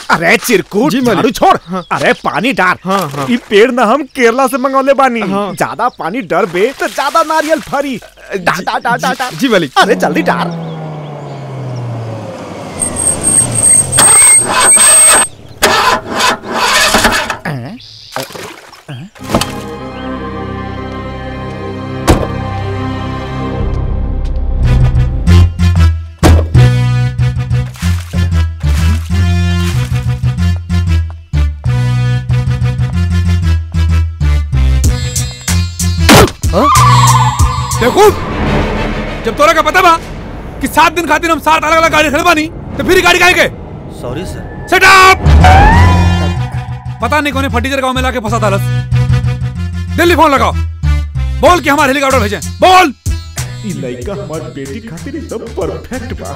अरे चिरकुट झाड़ू छोड़ अरे पानी डाल ई पेड़ ना हम केरला से मंगौले बानी ज्यादा पानी डर बे तो ज्यादा नारियल फरी डाल डाल डाल डाल डाल जी मालिक अरे जल्दी डाल देखो जब तोरा का पता बा कि सात दिन खातिर हम सात अलग अलग गाड़ी खड़े बानी तो फिर ही गाड़ी काहे के सॉरी सर सेट अप पता नहीं कौन फटीचर गांव में लाके फंसा था दिल्ली फोन लगाओ बोल कि हमारे हेलीकॉप्टर भेजें बोल ई लड़का हमार बेटी खातिर एकदम परफेक्ट बा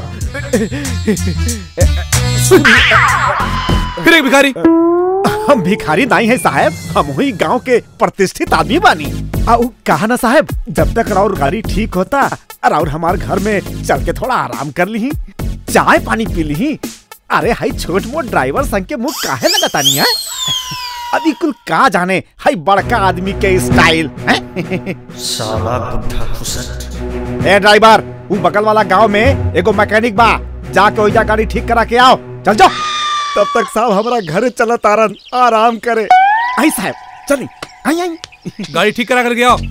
फिर एक भिखारी हम भिखारी नहीं है साहब हम हुई गांव के प्रतिष्ठित आदमी बानी आ उ कहा ना साहब जब तक राउर गाड़ी ठीक होता राउर हमार घर में चल के थोड़ा आराम कर ली चाय पानी पी ली अरे हाई छोट मोट ड्राइवर संग के मुंह काहे लगता नहीं है अभी कुल का जाने हाई बड़का आदमी के स्टाइल साला बुढ़ा खुसट ए ड्राइवर वो बगल वाला गांव में एगो मैकेनिक बा जाके ओइजा गाड़ी ठीक करा के आओ चल जाओ तब तक साहब हमारा घर चला तारन आराम करे आई साहब चली आई आई गाड़ी ठीक करा कर आओ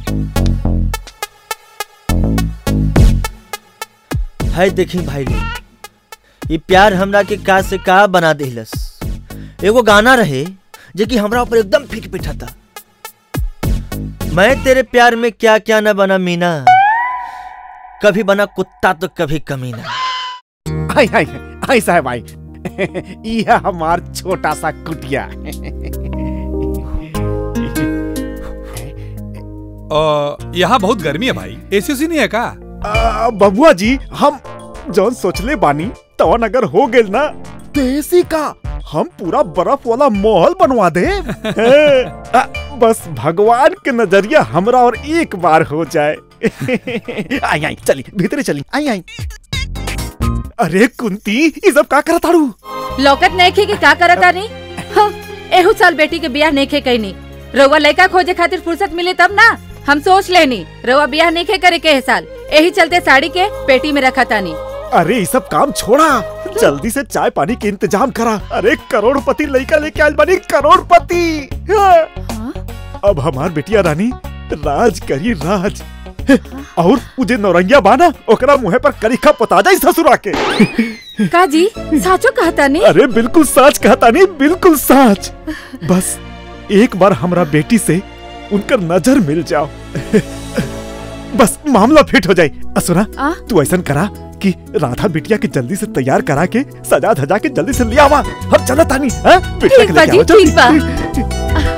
है देखी भाई लोग ये प्यार हमरा के का से का बना देहलस एगो गाना रहे जे कि हमरा ऊपर एकदम फिट पिठा था मैं तेरे प्यार में क्या क्या न बना मीना कभी बना कुत्ता तो कभी कमीना आई आई आई साहब आई यह हमार छोटा सा कुटिया अ, यहाँ बहुत गर्मी है भाई एसी उसी नहीं है का आ, बबुआ जी हम जौन सोचले बानी तवन अगर हो गेल ना देसी का हम पूरा बर्फ वाला महल बनवा दे आ, बस भगवान के नजरिया हमरा और एक बार हो जाए आई आई चली भीतरे चली आई आई अरे कुंती ये सब का करत ताड़ू लौकत नहीं की का करता नहीं हाँ, एहू साल बेटी के बियाह नहीं खे कहीं रउआ लड़का खोजे खातिर फुर्सत मिले तब ना हम सोच लेनी रउआ बियाह नहीं खे करे के साल यही चलते साड़ी के पेटी में रखा तानी अरे ये सब काम छोड़ा जल्दी से चाय पानी के इंतजाम करा अरे करोड़पति लड़का लेके आयल बानी करोड़पति हाँ। अब हमार बेटिया रानी राज करी राज और उजे नौरंगिया बाना ओकरा मुहे पर करीखा पता जाई ससुरा के का जी साचो कहता नहीं अरे बिल्कुल सच कहता नहीं बिल्कुल सच बस एक बार हमरा बेटी से उनका नजर मिल जाओ बस मामला फिट हो जाए असुरा आ? तू ऐसा करा कि राधा बिटिया के जल्दी से तैयार करा के सजा धजा के जल्दी से ले आवा हम चला तानी हाँ? बिटिया ठीक के बा लेके जी आओ, जल्दी। ठीक बा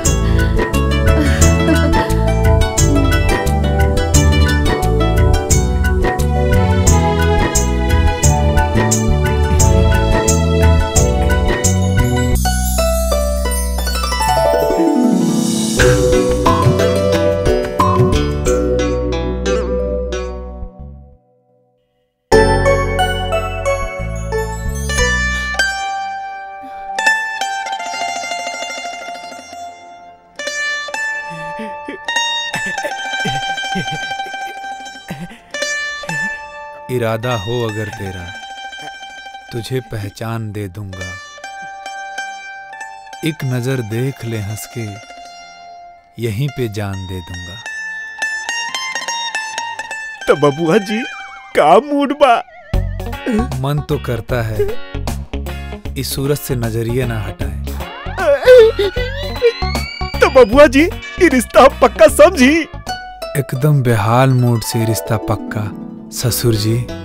इरादा हो अगर तेरा तुझे पहचान दे दूंगा एक नजर देख ले हंस के यहीं पे जान दे दूंगा तो बबुआ जी का मूड बा मन तो करता है इस सूरत से नजरिए ना हटाए तो बबुआ जी ये रिश्ता हम पक्का समझी एकदम बेहाल मूड से रिश्ता पक्का ससुर जी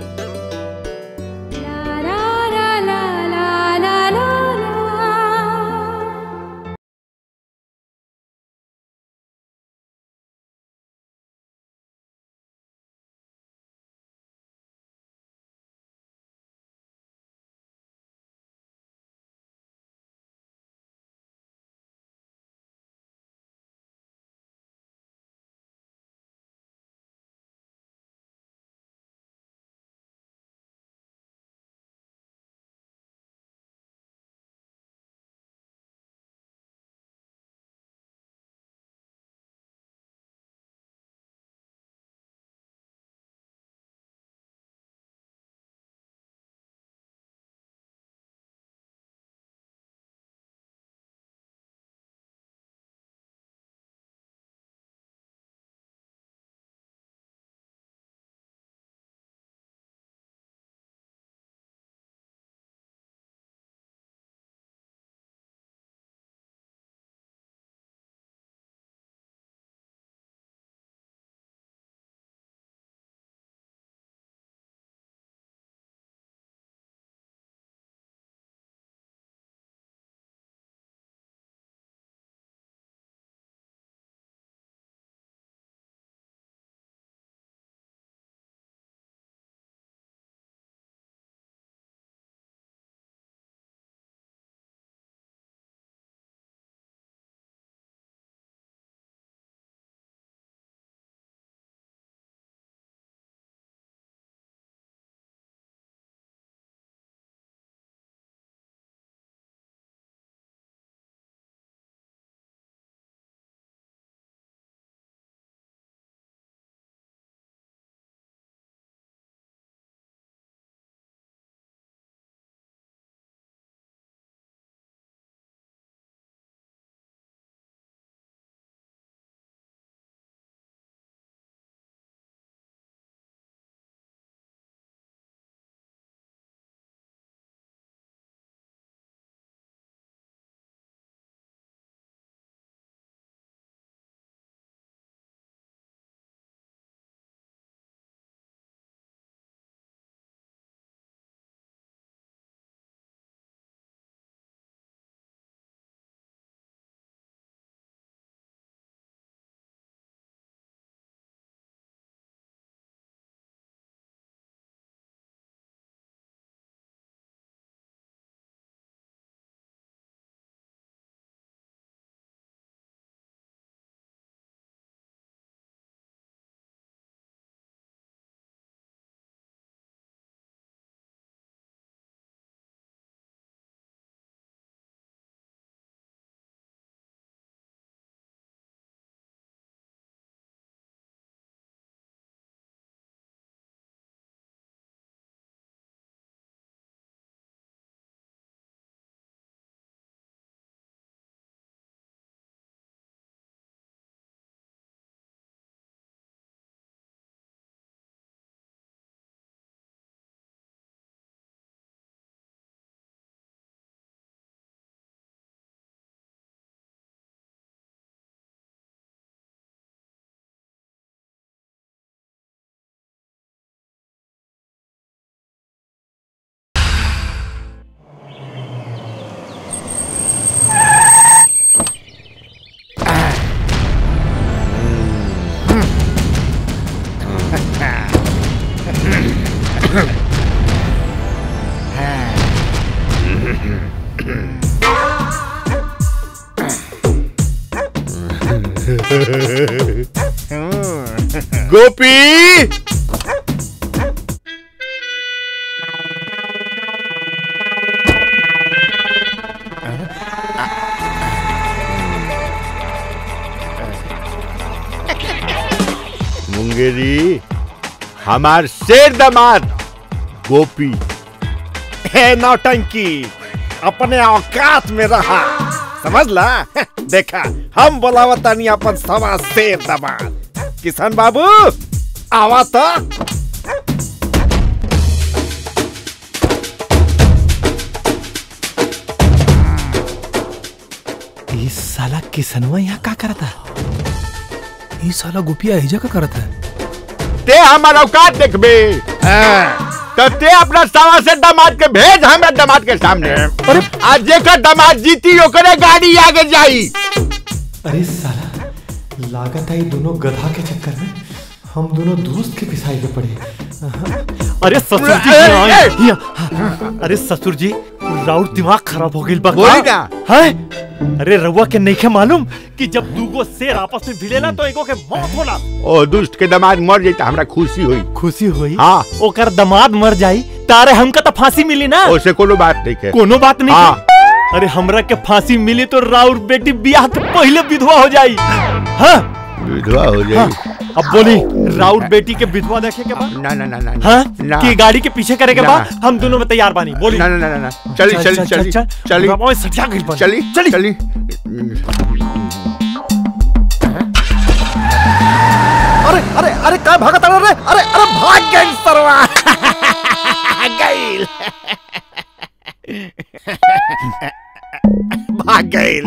गोपी मुंगेरी हमार शेर दामाद गोपी हे नौटंकी अपने औकात में रहा समझ ला देखा हम बोलावतानी अपन सवा शेर दमाद किशन बाबू आवा तो ये साला किसनवा यहाँ का करता ये साला गुपिया एजा का करता है ते हमार औकात देखबे तो ते अपना सवा से दामाद के भेज हमें दामाद के सामने अरे आज जेकर दामाद जीती ओकरे गाड़ी आगे जाई अरे साला लागत है ये दोनों गधा के चक्कर में हम दोनों दोस्त के पिसाई के पड़े अरे ससुर जी ए, यहाँ ए, आए। यहाँ। अरे ससुर जी राउर दिमाग खराब हो गई बा बोली ना। है अरे रउआ के नहीं के मालूम कि जब दूगो शेर आपस में भिड़ेला तो एगो के मौत होला ओ दुष्ट के दामाद मर जाई तो हमरा खुशी हुई खुशी हुई हाँ ओकर दमाद मर जाई तारे हमका तो फांसी मिली ना ओसे कोनो बात नहीं है कोनो बात नहीं हाँ। है। अरे हमरा के फांसी मिली तो राउर बेटी ब्याह के पहले विधवा हो जाई हाँ विधवा हो जाई हाँ, अब बोली राउर बेटी के विधवा देखे के बाद ना ना ना ना हाँ ना। कि गाड़ी के पीछे करे के ना। बाद हम दोनों में तैयार बानी बोली ना ना ना ना ना चली चल, चली चल, चली चल, चली बाबा, सजा गइल बानी। चली चली। चली अरे अरे अरे का भागत अरे अरे अरे अरे भाग गई सरवा गईल भाग गईल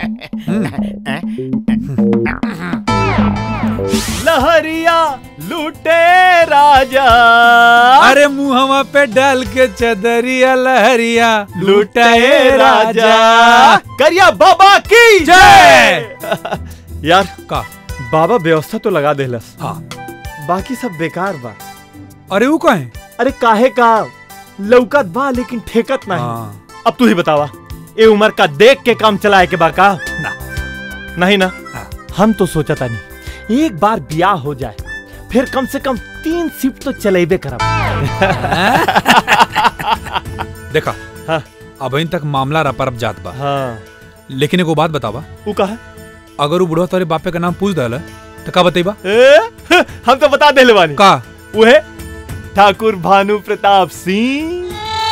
लहरिया लूटे राजा अरे मुहवा पे डाल के चदरिया लहरिया लूटे राजा करिया बाबा की जय यार का बाबा व्यवस्था तो लगा देलस हाँ बाकी सब बेकार बा अरे वो कहे अरे काहे का लौकत बा लेकिन ठेकत नहीं अब तू ही बतावा ए उम्र का देख के काम चलाए के बा का ना नहीं ना हम तो सोचा था नहीं एक बार ब्याह हो जाए फिर कम से कम तीन शिफ्ट तो चलेबे करब देखा हाँ अब तक मामला रपरप जात बा हाँ लेकिन एगो बात बतावा वो कहा अगर वो बुढ़वा तोरे बापे का नाम पूछ दल तो का बतेबा ए, हम तो बता देले बानी का वह ठाकुर भानु प्रताप सिंह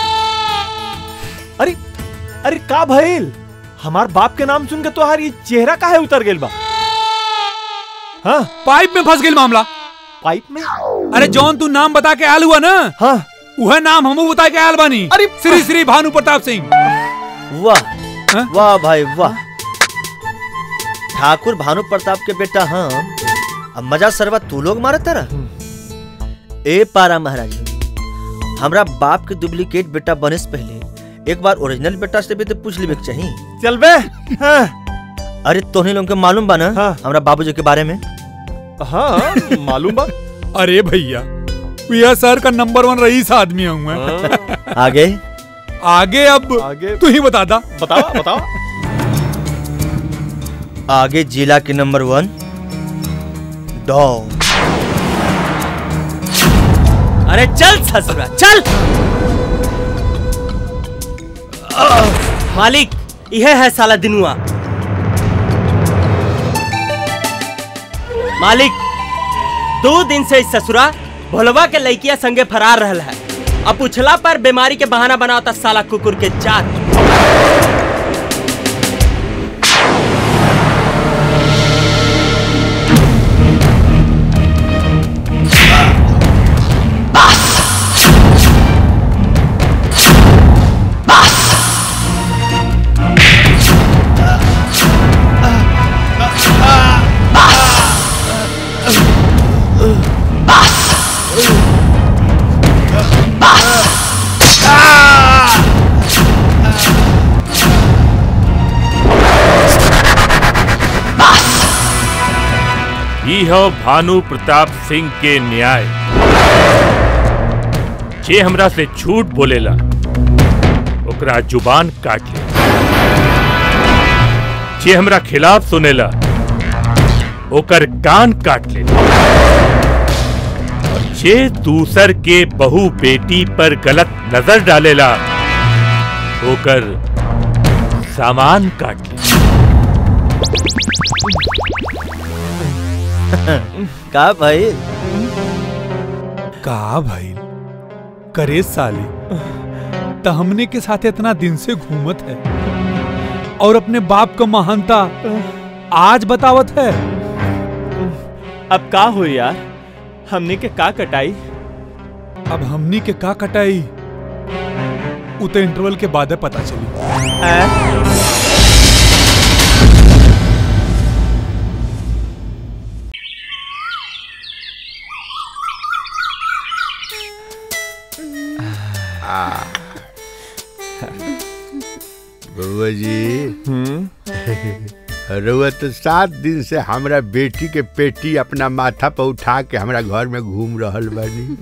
अरे अरे का भइल हमार बाप के नाम सुन के तोहार ये चेहरा काहे उतर गेल बा हाँ पाइप में फंस गेल मामला पाइप में अरे जौन तू नाम बता के आल हुआ ना हाँ वह नाम हम बता के आल बानी अरे श्री श्री भानु प्रताप सिंह वाह वाह भाई वाह ठाकुर भानु प्रताप के बेटा हम अब मजा सरवा तू लोग मारत तारा ए पारा महाराज हमरा बाप के डुप्लीकेट बेटा बने से पहले एक बार ओरिजिनल बेटा से भी तो पूछ लेबे के चाहिए चल बे हाँ। अरे तोहनी लोग के मालूम बा ना हमरा बाबूजी के बारे में हाँ मालूम बा अरे भैया भैया सर का नंबर वन रईस आदमी हूँ मैं आगे आगे अब आगे तू ही बता दा बताओ बताओ आगे जिला के नंबर वन डॉन अरे चल ससुरा चल मालिक यह है साला दिनुआ मालिक दो दिन से इस ससुरा भोलवा के लड़किया संगे फरार रहल है अब पूछला पर बीमारी के बहाना बनावता साला कुकुर के जात ई हो भानु प्रताप सिंह के न्याय जे हमरा से झूठ बोलेला ओकरा जुबान काट ले जे हमरा खिलाफ सुनेला ओकर कान काट ले और जे दूसर के बहू बेटी पर गलत नजर डालेला ओकर सामान काट ले का भाई का भाई करे साली त हमने के साथ इतना दिन से घूमत है और अपने बाप का महानता आज बतावत है अब का हो यार हमने के का कटाई अब हमनी के का कटाई उ तो इंटरवल के बाद पता चली आ बउआ जी रउआ तो सात दिन से हमरा बेटी के पेटी अपना माथा पर उठा के हमरा घर में घूम रहल बानी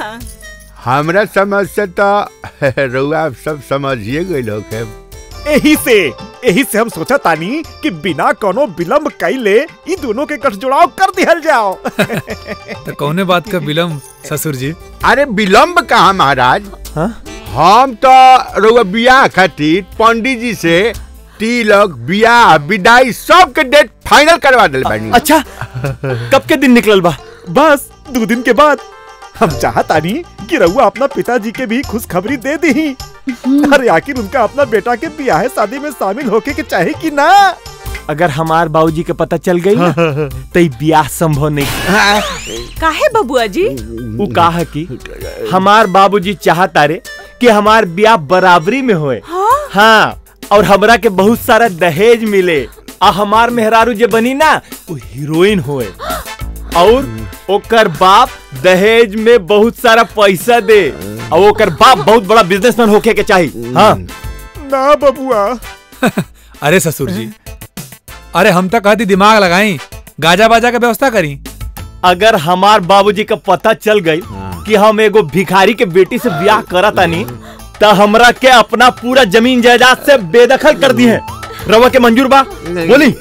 हमरा समझ से तो रउआ सब समझिए गई लोग यही से यही से हम सोचा तानी कि बिना कोनो विलंब कैले ई दोनों के गठजोड़ाव कर दिहल जाओ तो कौने बात का विलम्ब ससुर जी अरे विलंब कहाँ महाराज हम तो रउआ बियाह खातिर पंडित जी से तिलक बियाह विदाई सब के डेट फाइनल करवा दिल बानी अच्छा कब के दिन निकलल बा बस दो दिन के बाद हम चाहतानी कि रउआ अपना पिताजी के भी खुशखबरी दे दी अरे आखिर उनका अपना बेटा के ब्याह शादी में शामिल होके के चाहे कि ना अगर हमार बाबूजी के पता चल गई ना तो ई ब्याह संभव नहीं काहे बबुआ जी वो कहा कि हमार बाबूजी चाहता रे कि हमार ब्याह बराबरी में होए हाँ और हमरा के बहुत सारा दहेज मिले आ हमार मेहरारू जे बनी ना वो हीरोइन होए और ओकर बाप दहेज में बहुत सारा पैसा दे और ओकर बाप बहुत बड़ा बिजनेसमैन होके के चाहिए हाँ ना बबुआ अरे ससुर जी अरे हम तक कहती दिमाग लगाई गाजा बाजा का व्यवस्था करी अगर हमार बाबूजी का पता चल गई कि हम एगो भिखारी के बेटी से ब्याह करतानी तो हमरा के अपना पूरा जमीन जायदाद से बेदखल कर दी है रवा के मंजूर बा बोली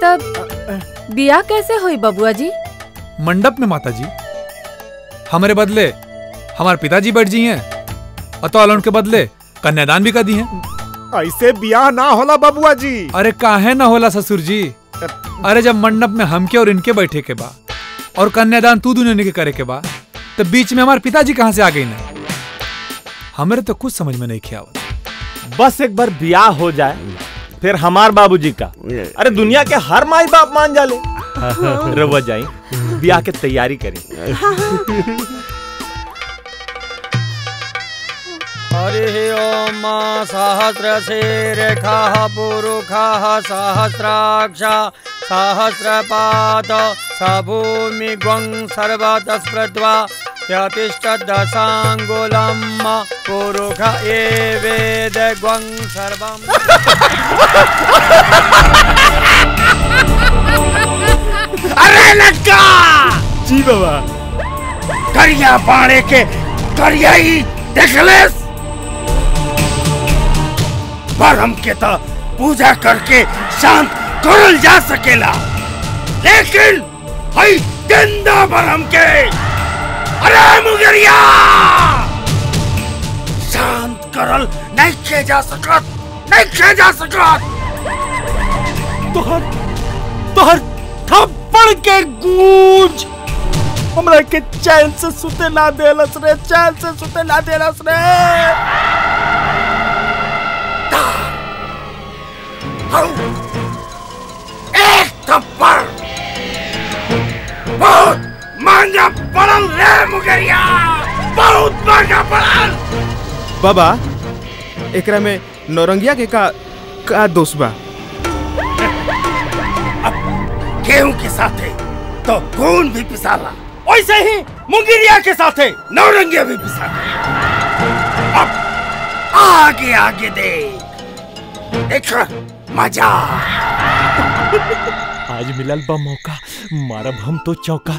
तब बिया कैसे हुई बबुआ जी मंडप में माता जी हमारे बदले हमारे पिताजी बैठ जी हैं और तो अलोन के बदले कन्यादान भी कर दी हैं ऐसे ब्याह ना होला बबुआ जी अरे काहे ना होला ससुर जी अरे जब मंडप में हमके और इनके बैठे के बा और कन्यादान तू दुनिया के करे के बा तो बीच में हमारे पिताजी कहाँ से आ गई ना हमारे तो कुछ समझ में नहीं खियावत बस एक बार ब्याह हो जाए फिर हमार बाबूजी का अरे दुनिया के हर माई बाप मान जाले रवा जाई ब्याह के तैयारी करी हरि ओम सहस्रशीर्षः पुरुषः सहस्राक्ष सहस्रपाद स भूमिग्वं सर्वतस्पृत्वा यतिष्ठदशाङ्गुलं पुरुष एवेदग्वं अरे लड़का जी बाबा करिया पाड़े के करिया ही देख ले पर हमके तो पूजा करके शांत करल जा सकेला लेकिन हई गंदा पर हमके अरे मुगरिया शांत करल नहीं खे जा सकत नहीं खे जा सकत तोहर तोहर थप्पड़ के गूंज हमरा के चैन से सुते ना देलस रे चैन से सुते ना देलस रे एक थप्पड़ बहुत महंगा पड़ल रे मुगरिया बहुत महंगा पड़ल बाबा एकरा में नौरंगिया के का का दोष बा गेहूं के साथे तो खून भी पिसाला वैसे ही मुंगिरिया के साथे नौरंगिया भी पिसाला अब आगे आगे देख देख मजा आज मिलल बा मौका मारब हम तो चौका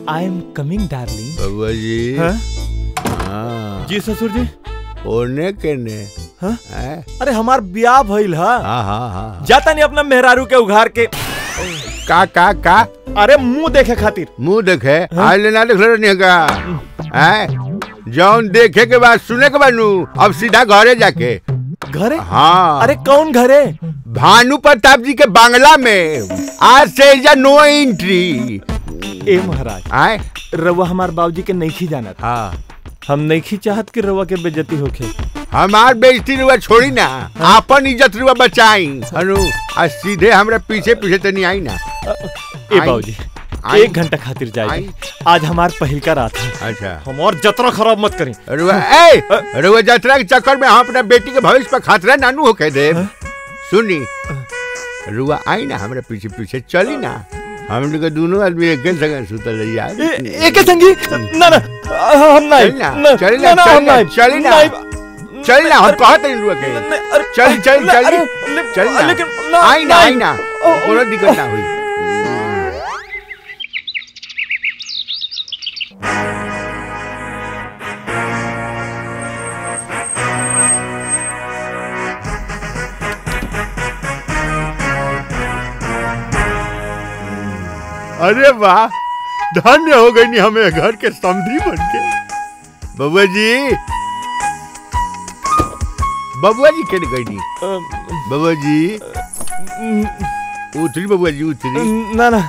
आई एम कमिंग डार्लिंग बबुआ जी हाँ? हाँ जी ससुर जी ओने केने हाँ? हैं? अरे हमार ब्याह भइल हा हाँ हाँ हाँ जाता नहीं अपना मेहरारू के उघार के का का का अरे मुंह देखे खातिर मुंह देखे आज लेना देख रहे नहीं का हैं? जौन देखे के बाद सुने के बाद नू अब सीधा घरे जाके घरे हाँ अरे कौन घरे भानु प्रताप जी के बांग्ला में आज से इजा नो एंट्री ए महाराज आए रउआ हमार बाबूजी के नहीं जाना था हाँ हम नहीं चाहत कि रउआ के बेइज्जती होखे हमार बेइज्जती रुआ छोड़ी ना आपन इज्जत रुआ बचाई हनु आज सीधे हमरा पीछे पीछे तनी आई ना ए आई। बाबूजी आई। एक घंटा खातिर जाए आज हमार पहिल का रात है अच्छा हम और जतरा खराब मत करें रुआ ए रुआ यात्रा के चक्कर में हम अपना बेटी के भविष्य पर खतरा नानू होके दे सुनी रुआ आई ना हमरा पीछे पीछे चली ना हम लोग के दोनों आदमी एक संग सुतल रही यार एक संगी ना ना हम नहीं चली ना ना, चली ना, ना ना, चली हम ना नहीं, चली ना नहीं। चली ना हम कहत नहीं रुआ के चल चल चल चल ना लेकिन ना, आई ना आई नहीं। ना कोनो दिक्कत ना हुई अरे वाह धन्य हो गई नी हमें घर के समधी बन के बबुआ जी बबुआ जी के गई नी बबुआ जी उतरी बबुआ जी उतरी ना ना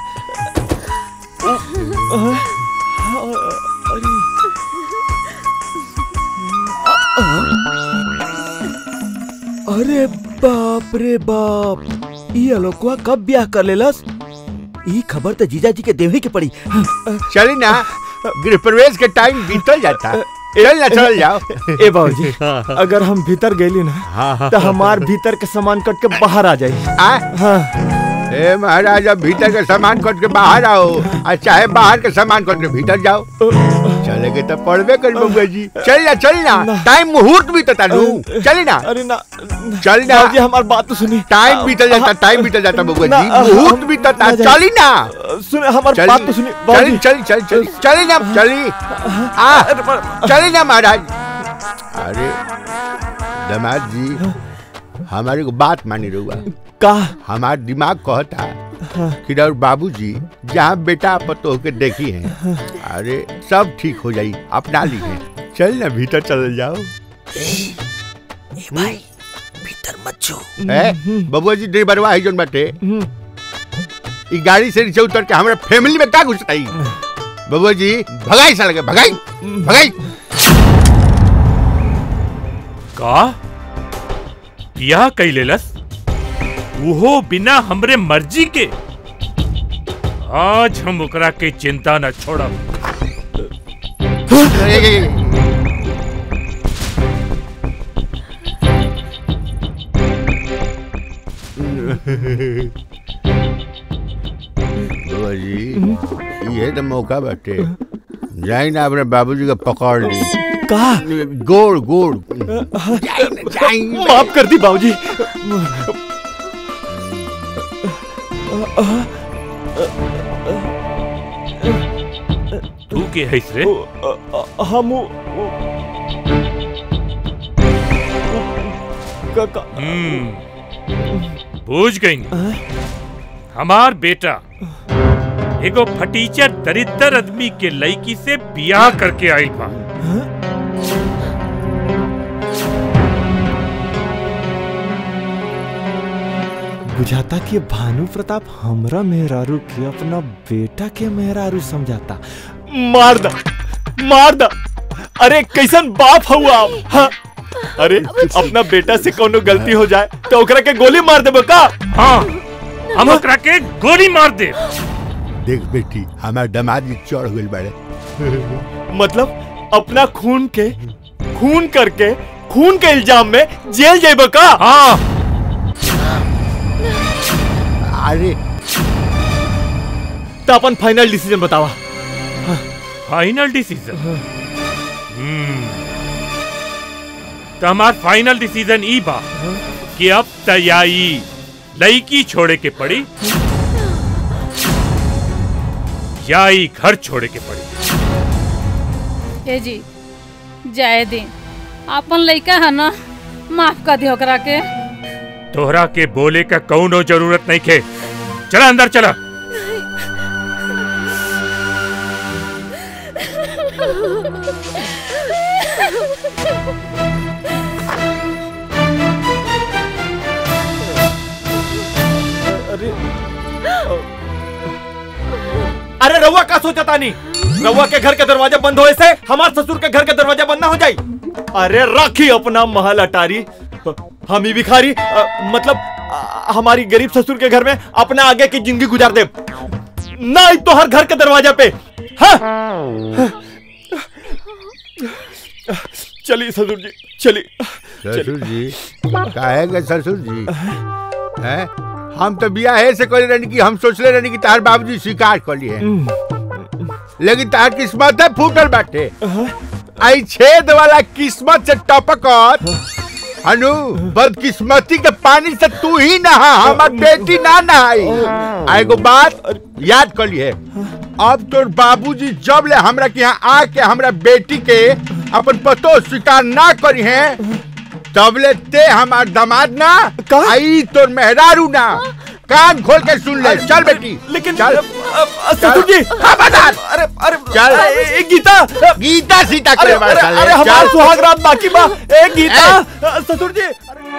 अरे बाप रे बाप ये अलोकवा कब ब्याह कर लेलस ई खबर तो जीजा जी के देवे के पड़ी चली ना गृह प्रवेश के टाइम बीतल जाता चल ना चल जाओ ए बाबूजी अगर हम भीतर गेली ना तो हमार भीतर के सामान कट के बाहर आ जाए हाँ ए महाराज अब भीतर के सामान कट के बाहर आओ और चाहे बाहर के सामान कट के भीतर जाओ चलेगे तो पड़बे कर बबुआ जी चल ना चल ना टाइम मुहूर्त भी तो तालू चली ना अरे ना चल ना बाबूजी हमार बात तो सुनी टाइम बीतल जाता टाइम बीतल जाता बबुआ ना, जी मुहूर्त हम- भी तो ना जाए। चली ना सुने हमार चली- बात तो सुनी चली बाबूजी चली चली चली चली ना चली आ चली ना महाराज अरे दामाद जी हमारी को बात मानी रहुआ का हमार दिमाग कहता कि रउर बाबूजी जहाँ बेटा पतो के देखी हैं अरे सब ठीक हो जाई अपना ली है चल ना भीतर चल जाओ भाई भीतर मत जो ए बबुआ जी ड्राइवरवा है जोन बाटे ई गाड़ी से नीचे उतर के हमरा फैमिली में का घुस आई बबुआ जी भगाई साल के भगाई भगाई का यह कैलेलस उहो बिना हमरे मर्जी के आज हम ओकरा के चिंता न छोड़ब बबुआ जी ये तो मौका बाटे जाई ना अपने बाबूजी का पकड़ ली का गोड़ गोड़ माफ कर दी बाबूजी तू के हैस रे हम हम्म बूझ गई हमार बेटा एगो फटीचर दरिद्र आदमी के लड़की से बियाह करके आई बा बुझाता कि भानु प्रताप हमरा मेहरारू के अपना बेटा के मेहरारू समझाता मार दा मार दा अरे कैसन बाप हुआ आप हाँ? अरे अपना बेटा से कोनो गलती हो जाए तो ओकरा के गोली मार देबो का हाँ हम ओकरा के गोली मार दे देख बेटी हमारे दामाद जी चढ़ गई बड़े मतलब अपना खून के खून करके खून के इल्जाम में जेल जाइबो का हाँ अरे तो अपन फाइनल डिसीजन बतावा फाइनल डिसीजन तो हमार फाइनल डिसीजन ई बा कि अब तैयारी लड़की छोड़े के पड़ी या ई घर छोड़े के पड़ी ए जी जाए दे अपन लइका है ना माफ कर दियो ओकरा के तोहरा के बोले का कौनो जरूरत नहीं खे चला अंदर चला अरे अरे रउआ का सोचा तानी रउआ के घर के दरवाजा बंद होए से हमार ससुर के घर के दरवाजा बंद ना हो जाई अरे राखी अपना महल अटारी हम ही भिखारी अ, मतलब अ, हमारी गरीब ससुर के घर में अपना आगे की जिंदगी गुजार दे ना ही तो हर घर के दरवाजा पे हाँ चलिए ससुर जी चलिए ससुर जी काहे के ससुर जी हैं हम तो बियाहे से करे रहनी कि हम सोचले रहनी कि तार बाबूजी स्वीकार कर लिए लेकिन तार किस्मत है फूटल बाटे आई छेद वाला किस्मत से टपकत अनु बदकिस्मती के पानी से तू ही नहा हमार बेटी ना नहाई आ एगो बात याद कर लिए अब तोर बाबूजी जब ले हमरा के यहाँ आके हमरा बेटी के अपन पतो स्वीकार ना करी है तब ले ते हमार दामाद ना आई तोर मेहरारू ना कान खोल के सुन ले चल बेटी लेकिन चल ससुर जी खबरदार अरे अरे चल ए, ए, गीता गीता सीता अरे के बात अरे, चल अरे चल। हमार सुहाग रात बाकी बा ए गीता अ, ससुर जी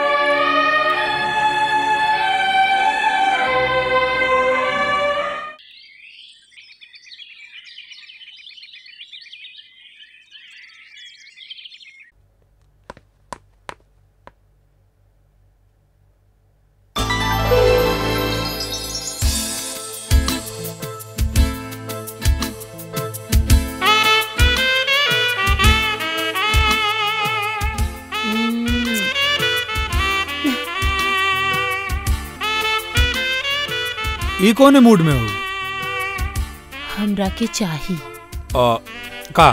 ई कौन मूड में हो हमरा के चाही आ, का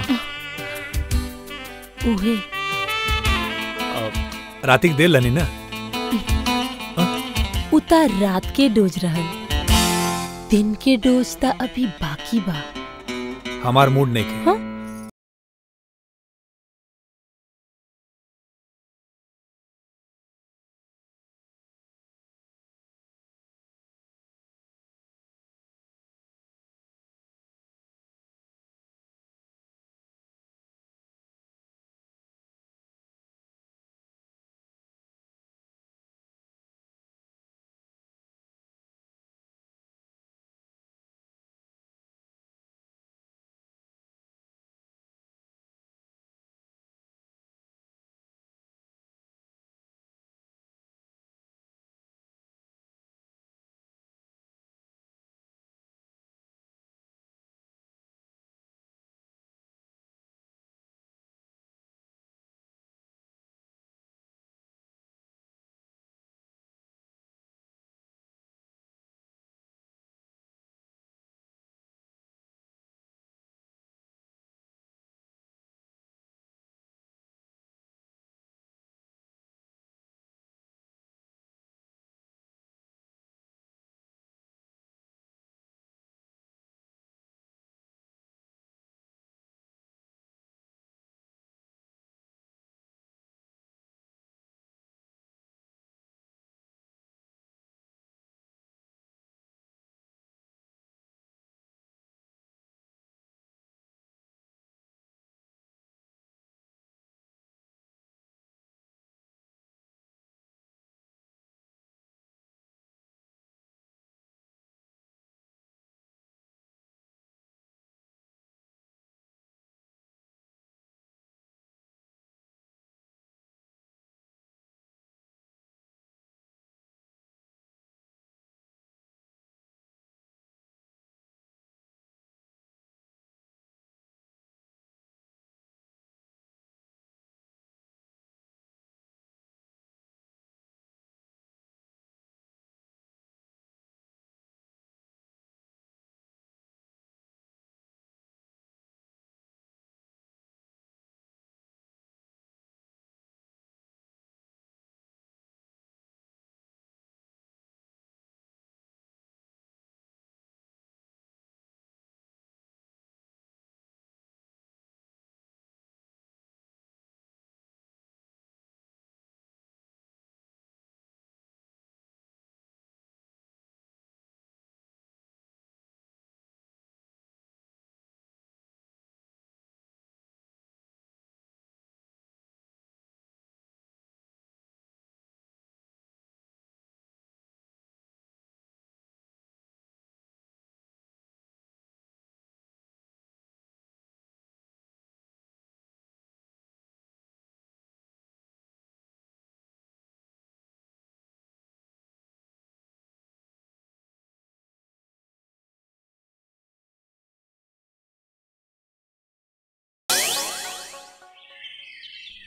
उहे रातिक देर लनी ना उता रात के डोज रहल दिन के डोज ता अभी बाकी बा हमार मूड नहीं के हाँ?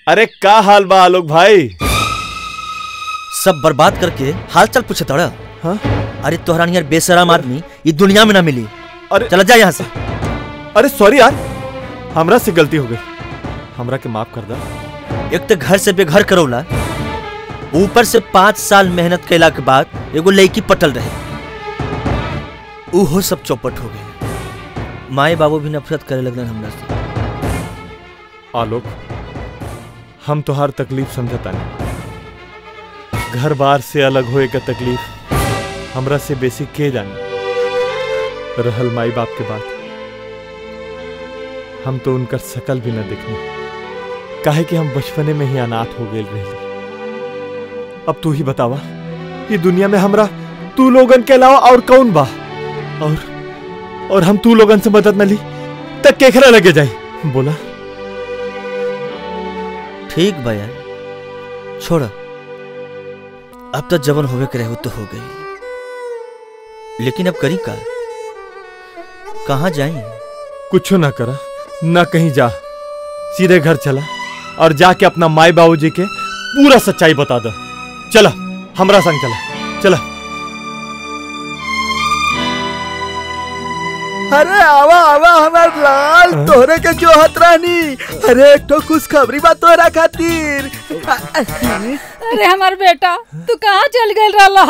अरे का हाल बा आलोक भाई सब बर्बाद करके हाल चाल पूछे तोड़ा हाँ? अरे तोहरा नियर बेशरम आदमी ये दुनिया में ना मिली अरे चला जा यहाँ से अरे सॉरी यार हमरा से गलती हो गई हमरा के माफ कर दा एक तो घर से बेघर करौला ऊपर से पाँच साल मेहनत कैला के बाद एगो लड़की पटल रहे उहो सब चौपट हो गए माए बाबू भी नफरत करे लगलन हमरा से आलोक हम तो हर तकलीफ समझता नहीं घर बार से अलग होए का तकलीफ हमरा से बेसी के जाने रहल माई बाप के बात हम तो उनकर शकल भी न देखने काहे कि हम बचपने में ही अनाथ हो गए रहे अब तू ही बतावा ये दुनिया में हमरा तू लोगन के अलावा और कौन बा और और हम तू लोगन से मदद न ली तक केखरा लगे जाई बोला ठीक बा यार छोड़ अब तो जवन होवे के रहे तो हो गई लेकिन अब करी का कहाँ जाए कुछ ना करा ना कहीं जा सीधे घर चला और जाके अपना माई बाबूजी के पूरा सच्चाई बता दो चला हमरा संग चला चला अरे आवा आवा हमार लाल तोहरे के जो हत रानी अरे एक तो खुशखबरी बा तोहरा खातिर अरे हमार बेटा तू कहाँ चल गई रहा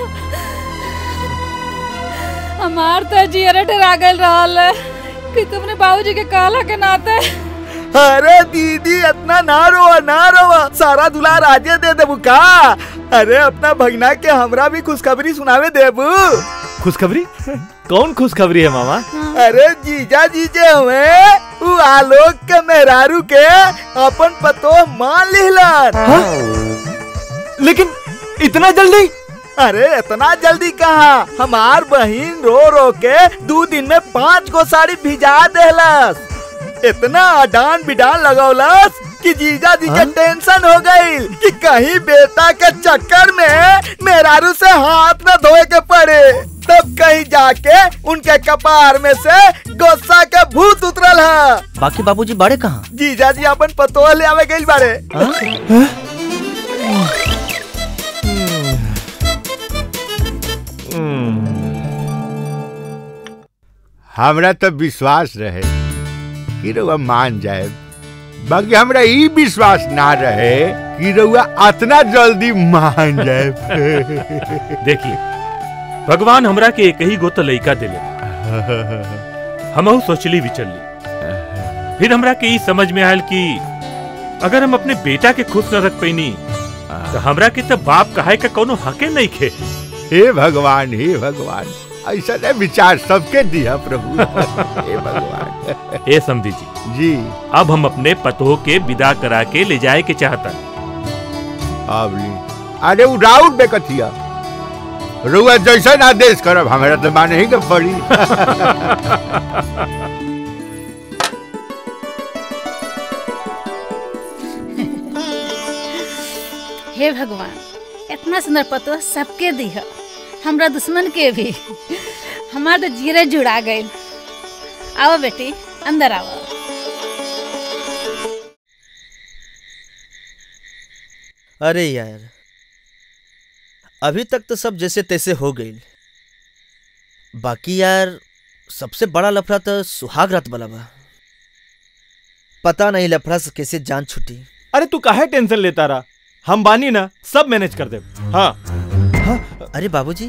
हमार तो जियरे डरा गई रहल है कि तुमने बाबूजी के कहला के नाते अरे दीदी इतना ना रोवा ना रोवा सारा दुलार आजे दे देबू का अरे अपना भगना के हमरा भी खुशखबरी सुनावे देबू खुशखबरी कौन खुशखबरी है मामा अरे जीजा जीजे हुए उ आलोक के मेहरारू के अपन पतो मान लिहलन लेकिन इतना जल्दी अरे इतना जल्दी कहा हमार बहिन रो रो के दो दिन में पाँच गो साड़ी भिजा देहलस इतना अडान बिडान लगौलस कि जीजा जी के टेंशन हो गई कि कहीं बेटा के चक्कर में मेहरारू से हाथ न धोए के पड़े तब कहीं जाके उनके कपार में से गुस्सा के भूत उतरल है बाकी बाबूजी बड़े कहाँ जीजा जी अपन पतोह ले आवे गई बारे हमरा तो विश्वास रहे कि रउआ मान जाए बाकी हमरा ई विश्वास ना रहे कि रउआ अतना जल्दी मान जाए देखिए भगवान हमरा के एक ही गो तो लइका दिले हमहू सोचली विचलली फिर हमरा के ई समझ में आयल कि अगर हम अपने बेटा के खुश न रख पैनी तो हमरा के तो बाप कहे का कोनो हके नहीं खे हे भगवान हे भगवान ऐसा नहीं विचार सबके दिया प्रभु हे भगवान ए समझी जी जी अब हम अपने पतोह के विदा करा के ले जाए के चाहता अब ली अरे वो राउत बेकथिया रुआ जैसा आदेश करब हमारा तो माने ही के पड़ी हे भगवान इतना सुंदर पतो सबके दिह हमरा दुश्मन के भी हमार तो जीरे जुड़ा गए आओ बेटी अंदर आओ अरे यार अभी तक तो सब जैसे तैसे हो गई बाकी यार सबसे बड़ा लफड़ा तो सुहाग रात वाला बा पता नहीं लफड़ा से कैसे जान छुटी अरे तू काहे टेंशन लेता रहा हम बानी ना सब मैनेज कर दे हाँ अरे बाबूजी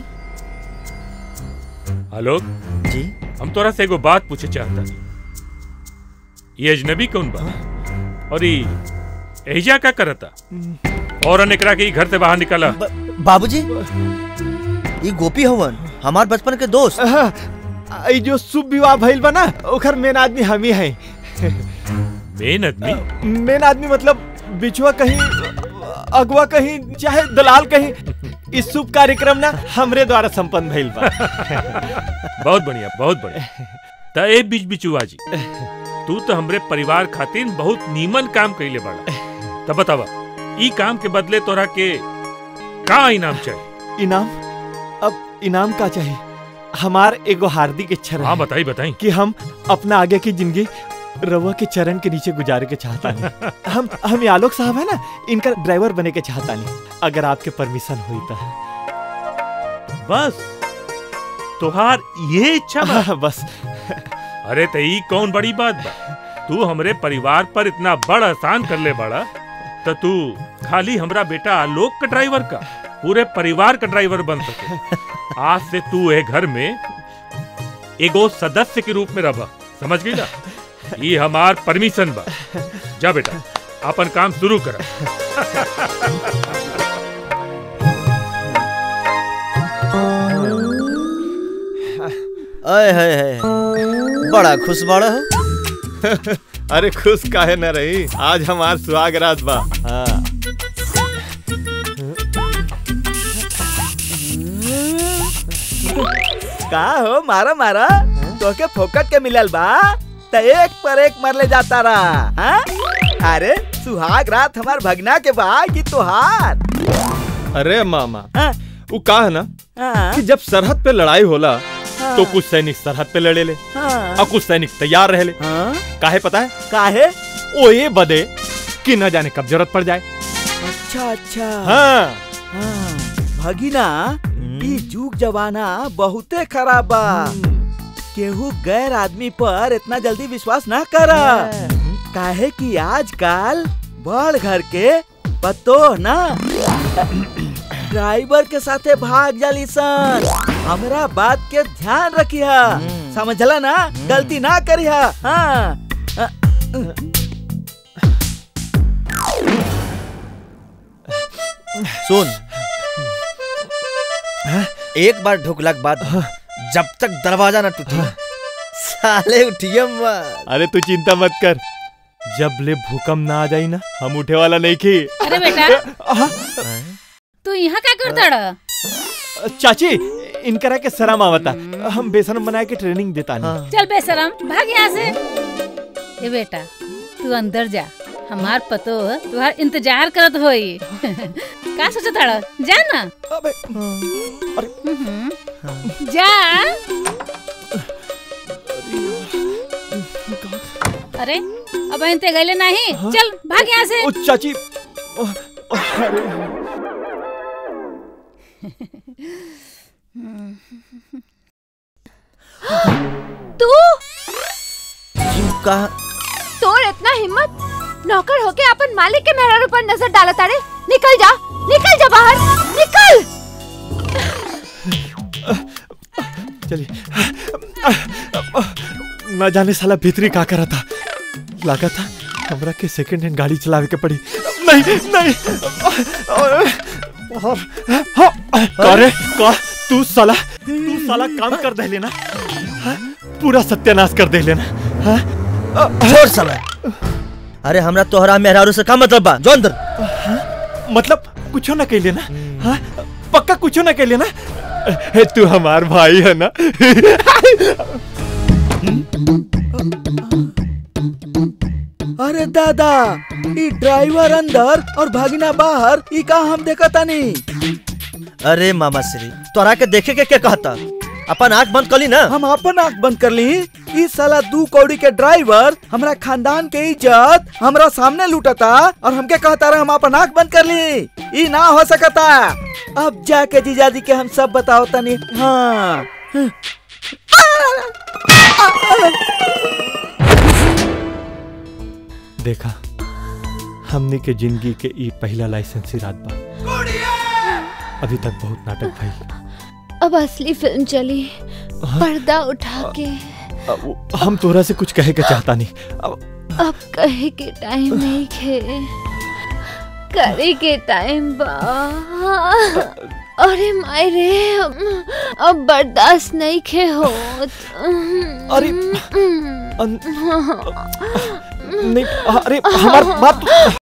आलोक जी हम तोरा से एगो बात पूछे चाहता ये अजनबी कौन बा और ये एहिजा का करता और एकरा के ई घर से बाहर निकाला बाबूजी ये गोपी हवन हमार बचपन के दोस्त ई जो शुभ विवाह भइल बा ना ओकर मेन आदमी हम ही हैं मेन आदमी मेन आदमी मतलब बिछुआ कहीं अगवा कहीं चाहे दलाल कहीं इस शुभ कार्यक्रम ना हमरे द्वारा संपन्न भइल बा बहुत बढ़िया बहुत बढ़िया त ए बीच बिचुआ जी तू तो हमरे परिवार खातिर बहुत नीमन काम कइले बाड़ा तब बतावा ई काम के बदले तोरा के का इनाम चाहिए इनाम अब इनाम का चाहिए हमार एगो हार्दिक इच्छा रहे हाँ बताई बताई कि हम अपना आगे की जिंदगी रवा के चरण के नीचे गुजारे के चाहता नहीं हम हम ये आलोक साहब है ना इनका ड्राइवर बने के चाहता नहीं अगर आपके परमिशन हुई तो बस तुहार ये इच्छा बा? हाँ, बस अरे तो ई कौन बड़ी बात बा तू हमरे परिवार पर इतना बड़ एहसान कर ले बड़ा तो तू खाली हमरा बेटा आलोक का ड्राइवर का पूरे परिवार का ड्राइवर बन सके आज से तू ए घर में एगो सदस्य के रूप में रह समझ गई ना ये हमार परमिशन बा जा बेटा अपन काम शुरू कर अय है, है बड़ा खुश बड़ा हो अरे खुश काहे न रही आज हमार सुहाग रात बा हाँ का हो मारा मारा तोके फोकट के मिलल बा त एक पर एक मर ले जाता रहा हाँ? अरे सुहाग रात हमार भगना के बा कि तोहार अरे मामा वो का है ना हाँ। कि जब सरहद पे लड़ाई होला हाँ। तो कुछ सैनिक सरहद पे लड़े ले हाँ। और कुछ सैनिक तैयार रहे ले काहे पता है काहे ओ ये बदे कि न जाने कब जरूरत पड़ जाए अच्छा अच्छा हाँ। हाँ। भगिना ई जुग जमाना बहुते खराब बा केहू गैर आदमी पर इतना जल्दी विश्वास ना करा काहे कि आजकल बड़ घर के पतो ना ड्राइवर के साथे भाग जाली सन हमरा बात के ध्यान रखिया समझला ना गलती ना करिया हाँ अ- सुन एक बार ढुकला के बाद जब तक दरवाजा ना टूटे साले उठिए मत अरे तू चिंता मत कर जब ले भूकंप ना आ जाई ना हम उठे वाला नहीं की अरे बेटा तू यहाँ क्या करता रहा चाची इनकरा के शर्म आवता हम बेसन बना के ट्रेनिंग देता नहीं चल बेशरम भाग यहाँ से ए बेटा तू अंदर जा हमार पतो तुहार इंतजार करत होई का सोचत हड़ा जा ना हम्म। जा अरे अब इनते गले नहीं चल भाग यहाँ से ओ चाची तू का तोर इतना हिम्मत नौकर होके अपन मालिक के मेहरारू पर नजर डाला तारे निकल जा निकल जा बाहर निकल चलिए न जाने साला भीतरी का करा था लगा था हमरा के सेकंड हैंड गाड़ी चलावे के पड़ी नहीं नहीं करे का तू साला तू साला काम कर दे लेना हाँ? पूरा सत्यानाश कर दे लेना हाँ? छोड़ साला अरे हमरा तोहरा मेहरारू से का मतलब बा जो अंदर मतलब कुछ ना कह लेना हाँ? पक्का कुछ ना कह लेना ए, तू हमार भाई है ना अरे दादा ई ड्राइवर अंदर और भागिना बाहर ई का हम देखा तानी अरे मामा श्री तोरा के देखे के क्या कहता अपन आंख बंद कली ना हम अपन आंख बंद कर ली ई साला दू कौड़ी के ड्राइवर हमरा खानदान के इज्जत हमरा सामने लूटता और हमके कहता रहा हम अपन आंख बंद कर ली ई ना हो सकता अब जाके जीजाजी के हम सब बताओ तनी हाँ देखा हमने के जिंदगी के ई पहला लाइसेंसी रात बा अभी तक बहुत नाटक भइल अब असली फिल्म चली पर्दा उठा के अब हम तोरा से कुछ कहे के चाहता नहीं अब अब कहे के टाइम नहीं खे करे के टाइम बा अरे माय रे अब बर्दाश्त नहीं खे हो अरे नहीं अरे हमार बात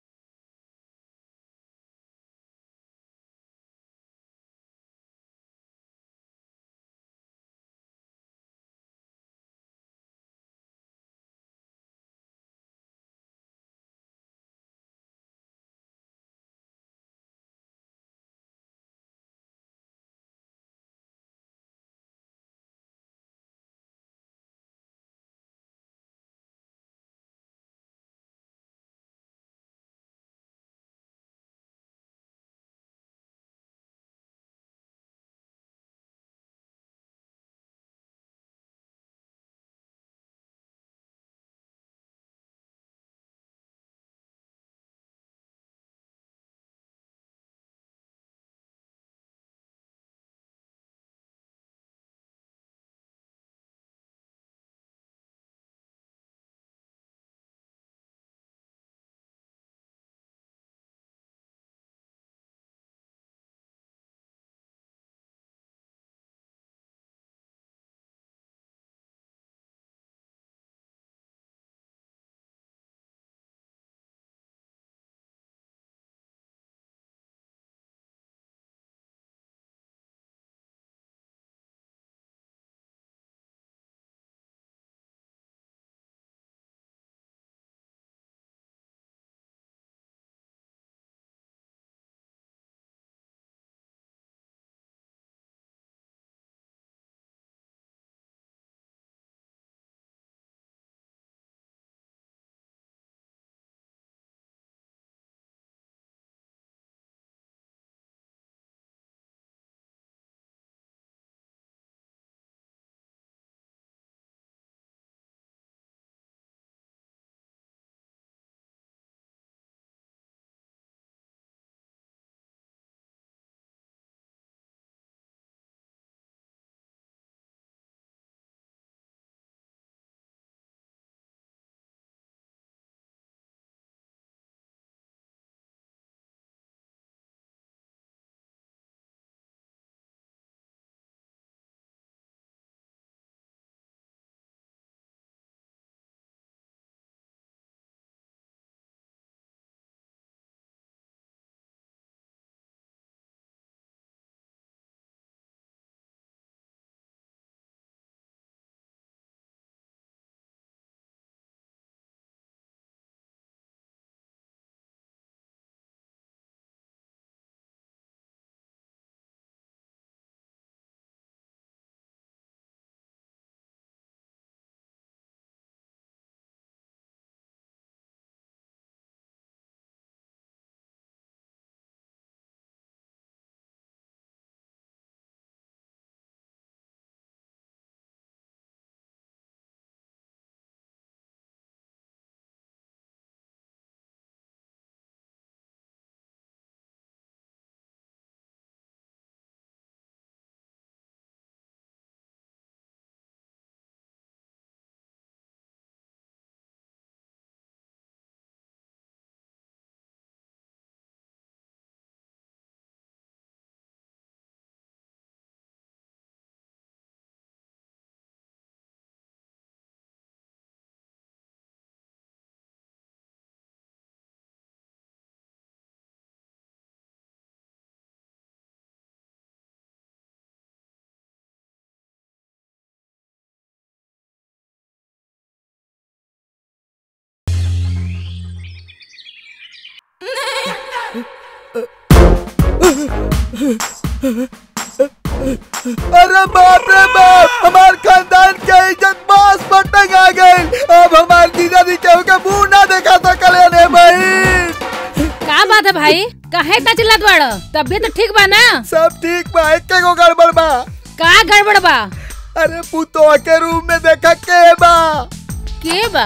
अरे बाप रे बाप हमार खानदान के इज्जत बास पर टंगा गई अब हमार जीजा जी केहू के मुंह ना देखा सकले ने भाई का बात है भाई काहे इतना चिल्लात बाड़ तबियत ठीक बा ना सब ठीक बा एके गो गड़बड़ बा का गड़बड़ बा अरे पुतो के रूम में देखा के बा के बा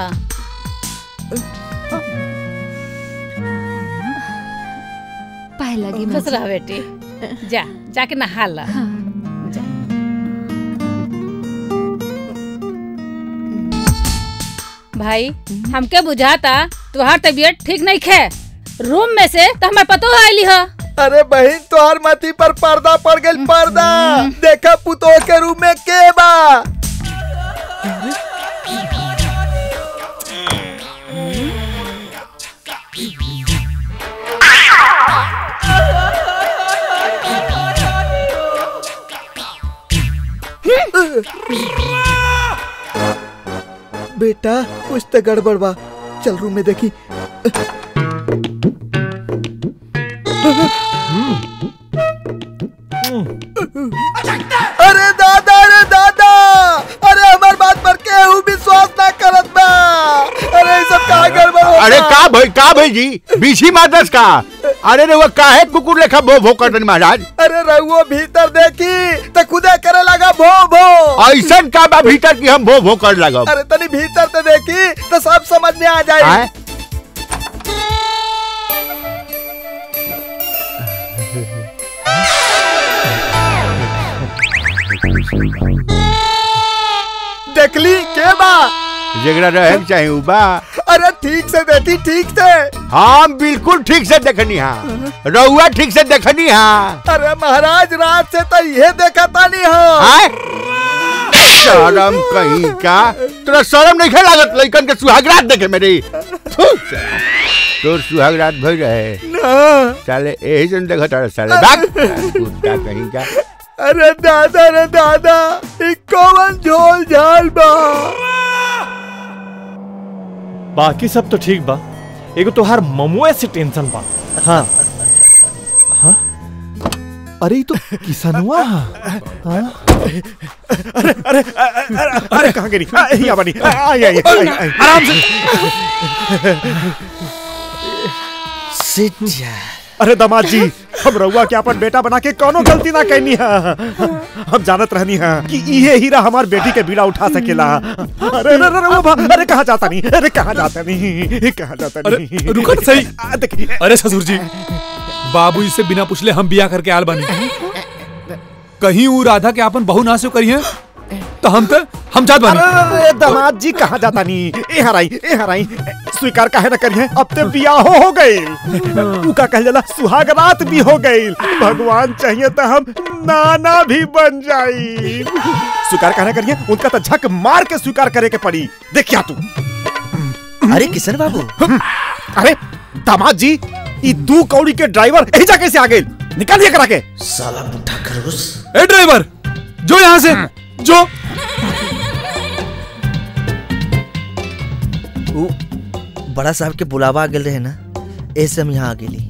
पाए लगी खुश रह बेटी जा जाके नहा ला जा। भाई हमके बुझाता तुहार तबीयत ठीक नहीं खे रूम में से तो हमारे पतो आईली ह अरे बहन तोहर मती पर पर्दा पड़ गई पर्दा देखा पुतो के रूम में के बा बेटा कुछ तो गड़बड़ बा चल रूम में देखी अरे दादा अरे दादा अरे हमार बात पर केहू विश्वास ना करत बा अरे ई सब का गड़बड़ होता अरे का भाई का भाई जी बीसी मादस का अरे रे वो काहे कुकुर लेखा भो भो करतन महाराज अरे रहुओ भीतर देखी तो खुदे करे लगा भो भो ऐसन का बा भीतर की हम भो भो कर लगब अरे तनी भीतर तो देखी तो सब समझ में आ जाए आए? देखली के बा जगरा रहे के चाहे उ बा अरे ठीक से देखी ठीक से हम बिल्कुल ठीक से देखनी हाँ रउआ ठीक से देखनी हाँ अरे महाराज रात से तो ये देखा तानी हो आए? शर्म कहीं का तोरा शर्म नहीं लागत लइकन के सुहागरात देखे मेरी थू, साला। तोर सुहागरात भई रहे ना साले यही जन देखत रहे साले भाग कुत्ता कहीं का अरे दादा रे दादा ई कौन झोल झाल बा बाकी सब तो ठीक बा एगो तोहार ममुए से टेंशन बा हाँ हाँ अरे ई तो किसनुआ हाँ अरे अरे अरे अरे कहाँ गिरी आ, यहाँ बनी आ, आई आई आई आई आराम से सिट जा अरे दामाद जी हम रउआ के अपन बेटा बना के कोनो गलती ना कहनी है हम जानत रहनी है कि इहे हीरा हमार बेटी के बीड़ा उठा सकेला अरे अरे अरे रउआ भा- अरे कहाँ जाता नहीं अरे कहाँ जाता नहीं कहाँ जाता नहीं अरे रुको तो सही आ, देखिए अरे ससुर जी बाबूजी से बिना पूछले हम बिया करके आल बानी कहीं ऊ राधा के आपन बहु ना से करी है तो हम तो हम जात बानी अरे अरे, दामाद जी कहाँ जाता नहीं ए हराई ए हराई स्वीकार काहे ना करिए अब ते बियाह हो गई ऊ का कह जाला सुहाग रात भी हो गई भगवान चाहिए तो हम नाना भी बन जाई स्वीकार काहे ना करिए उनका तो झक मार के स्वीकार करे के पड़ी देखिया तू अरे किशन बाबू अरे दामाद जी ई दू कौड़ी के ड्राइवर एजा कैसे आ गए निकालिए करा के साला बुढ़ा खरगोश ए ड्राइवर जो यहाँ से जो ऊ बड़ा साहब के बुलावा आ गेल रहे ना ऐसे हम यहाँ आ गेली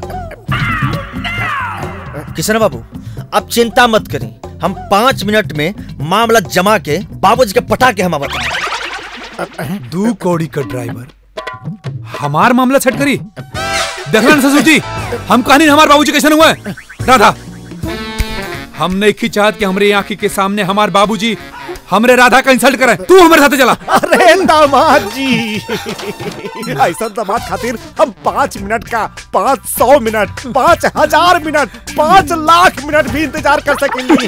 किशन बाबू अब चिंता मत करी हम पाँच मिनट में मामला जमा के बाबूजी के पटा के हम बताएं दू कौड़ी का ड्राइवर हमार मामला सेट करी देखना ससुर जी हम कहानी हमार बाबूजी कैसे हुआ है राधा हम नहीं की चाहत कि हमरे आंखी के सामने हमार बाबूजी हमरे राधा का इंसल्ट करे तू हमारे साथ चला अरे दामाद जी ऐसा दामाद खातिर हम पाँच मिनट का पाँच सौ मिनट पाँच हजार मिनट पाँच लाख मिनट भी इंतजार कर सकेंगे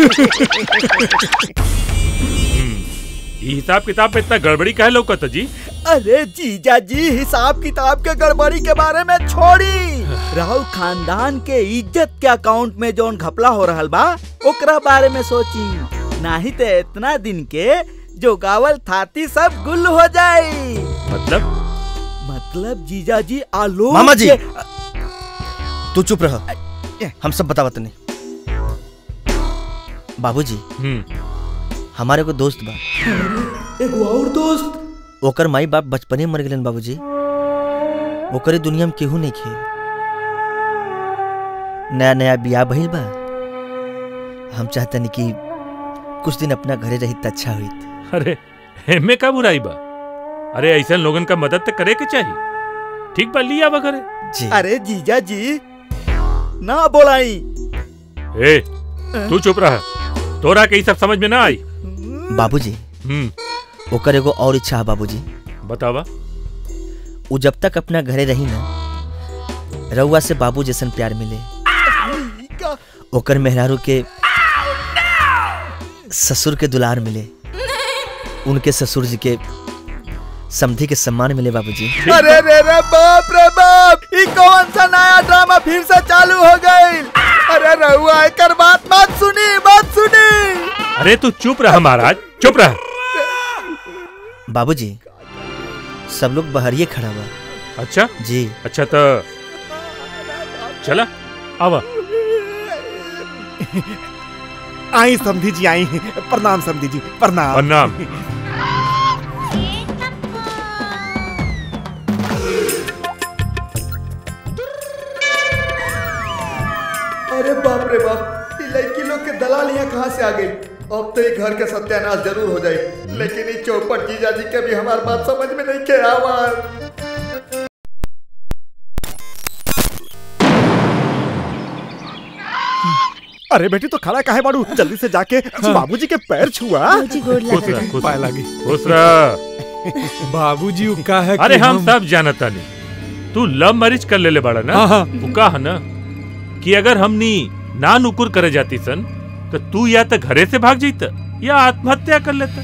ये हिसाब किताब पे इतना गड़बड़ी काहे लौकत जी अरे जीजा जी हिसाब किताब के गड़बड़ी के बारे में छोड़ी राहुल खानदान के इज्जत के अकाउंट में जोन घपला हो रहल बा ओकरा बारे में सोची नहीं तो इतना दिन के जो गावल थाती सब गुल हो जाई मतलब मतलब जीजा जी आलोक मामा जी के- तू चुप रह हम सब बतावत नहीं बाबूजी हमारे को दोस्त बा एगो और दोस्त ओकर माई बाप बचपने में मर गेलन बाबूजी ओकरे दुनिया में केहू नहीं खे नया नया बियाह भइल बा हम चाहते नहीं कि कुछ दिन अपना घरे रही तो अच्छा हुई अरे एमे का बुराई बा अरे ऐसा लोगन का मदद तो करे के चाहिए ठीक बा लिया बा करे जी अरे जीजा जी ना बोलाई ए तू चुप रहा तोरा के ई सब समझ में ना आई बाबूजी हम्म ओकर एगो और इच्छा है बाबूजी बतावा वो जब तक अपना घरे रही ना रउआ से बाबू जैसन प्यार मिले ओकर मेहरारू के ससुर के दुलार मिले उनके ससुर जी के समधि के सम्मान मिले बाबूजी अरे रे रे बाप रे बाप ई कौन सा नया ड्रामा फिर से चालू हो गई अरे रहुआ एकर बात मत सुनी मत सुनी अरे तू चुप रहा महाराज चुप रहा बाबूजी सब लोग बहरिए खड़ा हुआ अच्छा जी अच्छा तो चला आवा आई समधी जी आई प्रणाम समधी जी प्रणाम प्रणाम अरे बाप रे बाप ई लड़की लोग के दलाल यहाँ कहाँ से आ गई अब तो ये घर के सत्यानाश जरूर हो जाए लेकिन ये चौपट जीजा जी के भी हमारी बात समझ में नहीं के आवाज अरे बेटी तो खड़ा काहे बाड़ू जल्दी से जाके बाबूजी के पैर छुआ बाबूजी गोड़ खुश रह खुश पाए रह लागी खुश रह बाबूजी उ का है अरे कि हम सब जानता नहीं तू लव मैरिज कर लेले बाड़ा ना हाँ, हाँ। वो का है ना कि अगर हमनी ना नुकुर करे जाती सन तो तू या तो घरे से भाग जाता या आत्महत्या कर लेता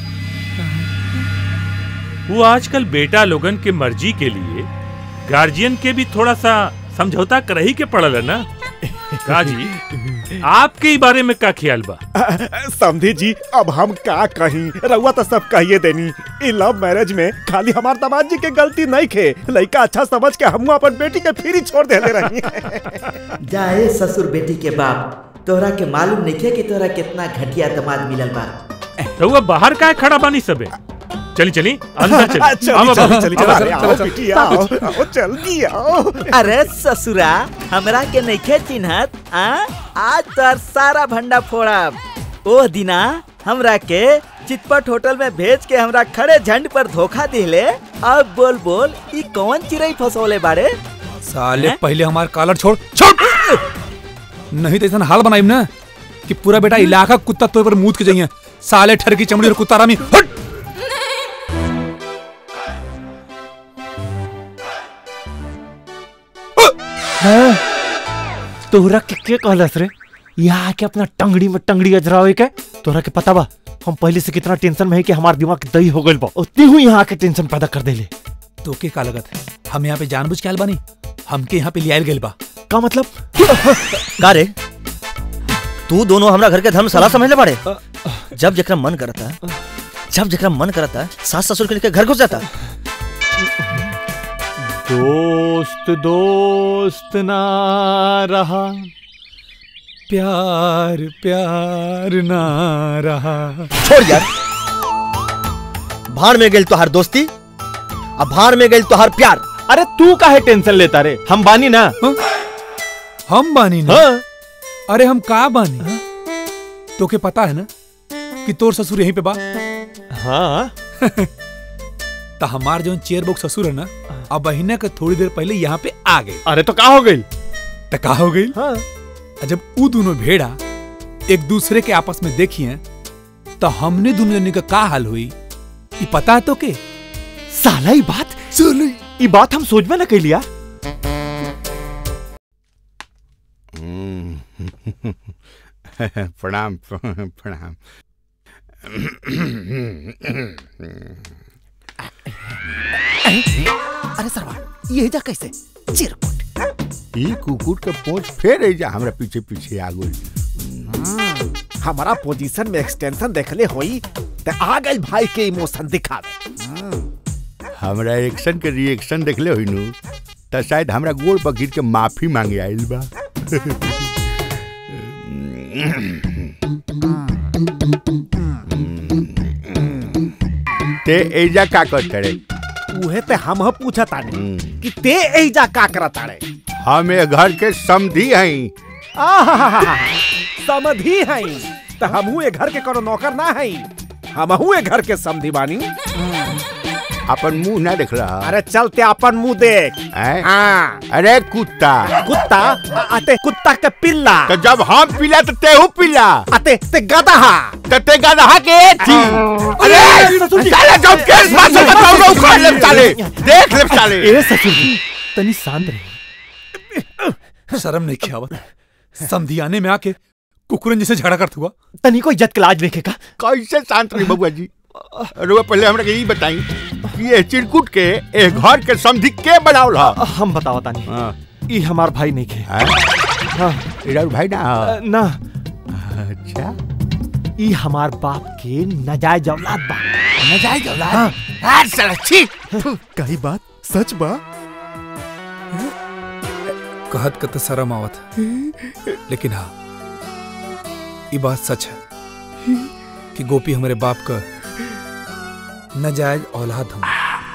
वो आजकल बेटा लोगन के मर्जी के लिए गार्जियन के भी थोड़ा सा समझौता कर ही के पड़ल है ना काजी आपके ही बारे में का ख्याल बा समधी जी अब हम का कहीं रउआ तो सब कहिए देनी ई लव मैरिज में खाली हमार दामाद जी के गलती नहीं खे लड़का अच्छा समझ के हम अपन बेटी के फिर ही छोड़ देले रही जाए ससुर बेटी के बाप तोहरा के मालूम नहीं कि तोहरा कितना घटिया दमाद मिलल बा तो वो बाहर का खड़ा बानी सबे चली चली अंदर चली चली, आवा चली, बाबू, चली, आवा, चली, चलो, आओ, चलो, बेटी, चलो। आओ, आओ, जल्दी आओ अरे ससुरा हमरा के नइखे चिन्हत आ आज तोर सारा भंडा फोड़ब ओ दिना हमरा के चितपट होटल में भेज के हमरा खड़े झंड पर धोखा दिले अब बोल बोल ई कौन चिड़ई फसोले बारे साले हैं? पहले हमार कॉलर छोड़ छोड़ नहीं तो ऐसा हाल बनाइम ना कि पूरा बेटा इलाका कुत्ता तो पर मूत के जाइए साले ठर की चमड़ी और कुत्ता रामी हट तोहरा के के कहलस रे यहाँ के अपना टंगड़ी में टंगड़ी अजरावे के तोहरा के पता बा हम पहले से कितना टेंशन में है कि हमार दिमाग दही हो गइल बा उतनी हुई यहाँ के टेंशन पैदा कर देले तो के का लगत है हम यहाँ पे जानबूझ के आयल बानी हमके यहाँ पे लियाल गइल बा का मतलब का रे तू दोनों हमरा घर के धर्मशाला समझ ले बाड़े जब जकरा मन करता जब जकरा मन करता सास ससुर के लेके घर घुस जाता दोस्त दोस्त ना रहा प्यार प्यार ना रहा छोड़ यार भाड़ में गेल तोहार दोस्ती अब भाड़ में गेल तोहार प्यार अरे तू काहे टेंशन लेता रे हम बानी ना हम बानी ना अरे हम का बानी तो के पता है ना कि तोर ससुर यहीं पे बा हाँ तो हमार जो चेयर बॉक्स ससुर है ना अब महीने के थोड़ी देर पहले यहाँ पे आ गए अरे तो का हो गई तो का हो गई हाँ जब वो दोनों भेड़ा एक दूसरे के आपस में देखिए तो हमने दोनों जने का का हाल हुई ये पता है तो के साला ये बात सुन ये बात हम सोच में ना कैलिया प्रणाम प्रणाम अरे सरवा ये जा कैसे चिरकुट ई कुकुर के पोंछ फेर जा हमरा पीछे पीछे आ गई हमारा पोजीशन में एक्सटेंशन देखले होई ते आ गई भाई के इमोशन दिखावे हमरा एक्शन के रिएक्शन देखले होई नु त शायद हमरा गोड़ पर गिर के माफी मांगे आइल बा ते एजा का करत रे उहे ते हम पूछा तानी कि ते एजा का करत ताड़े हम ए घर के समधी हई आहाहाहा, समधी हई तो हमहू ए घर के कोनो नौकर ना हई हमहू ए घर के समधी बानी अपन मुंह ना देख रहा अरे चलते अपन मुंह देख हाँ अरे कुत्ता कुत्ता अते कुत्ता के पिल्ला तो जब हम पिला तो तेहू पिला अते ते गदहा तो ते गदहा के थी अरे साले जब केस बात से बताओ ना उखाड़ ले साले देख ले साले ए ससुर जी तनी शांत रही शर्म नहीं खियावत समधियाने में आके कुकुरन जैसे झगड़ा करत हुआ तनी को इज्जत के लाज देखेगा कैसे शांत रही बबुआ जी रुआ पहले हमरा के ई बताई कि ये चिरकुट के ए घर के समधी के बनावल ह हम बतावा तानी ई हमार भाई नहीं के हां इधर भाई ना ह? ना अच्छा ई हमार बाप के नजायज औलाद बा नजायज औलाद हां साला छी कही बात सच बा कहत कत शर्म आवत लेकिन हाँ ये बात सच है कि गोपी हमारे बाप का नाजायज औलाद हम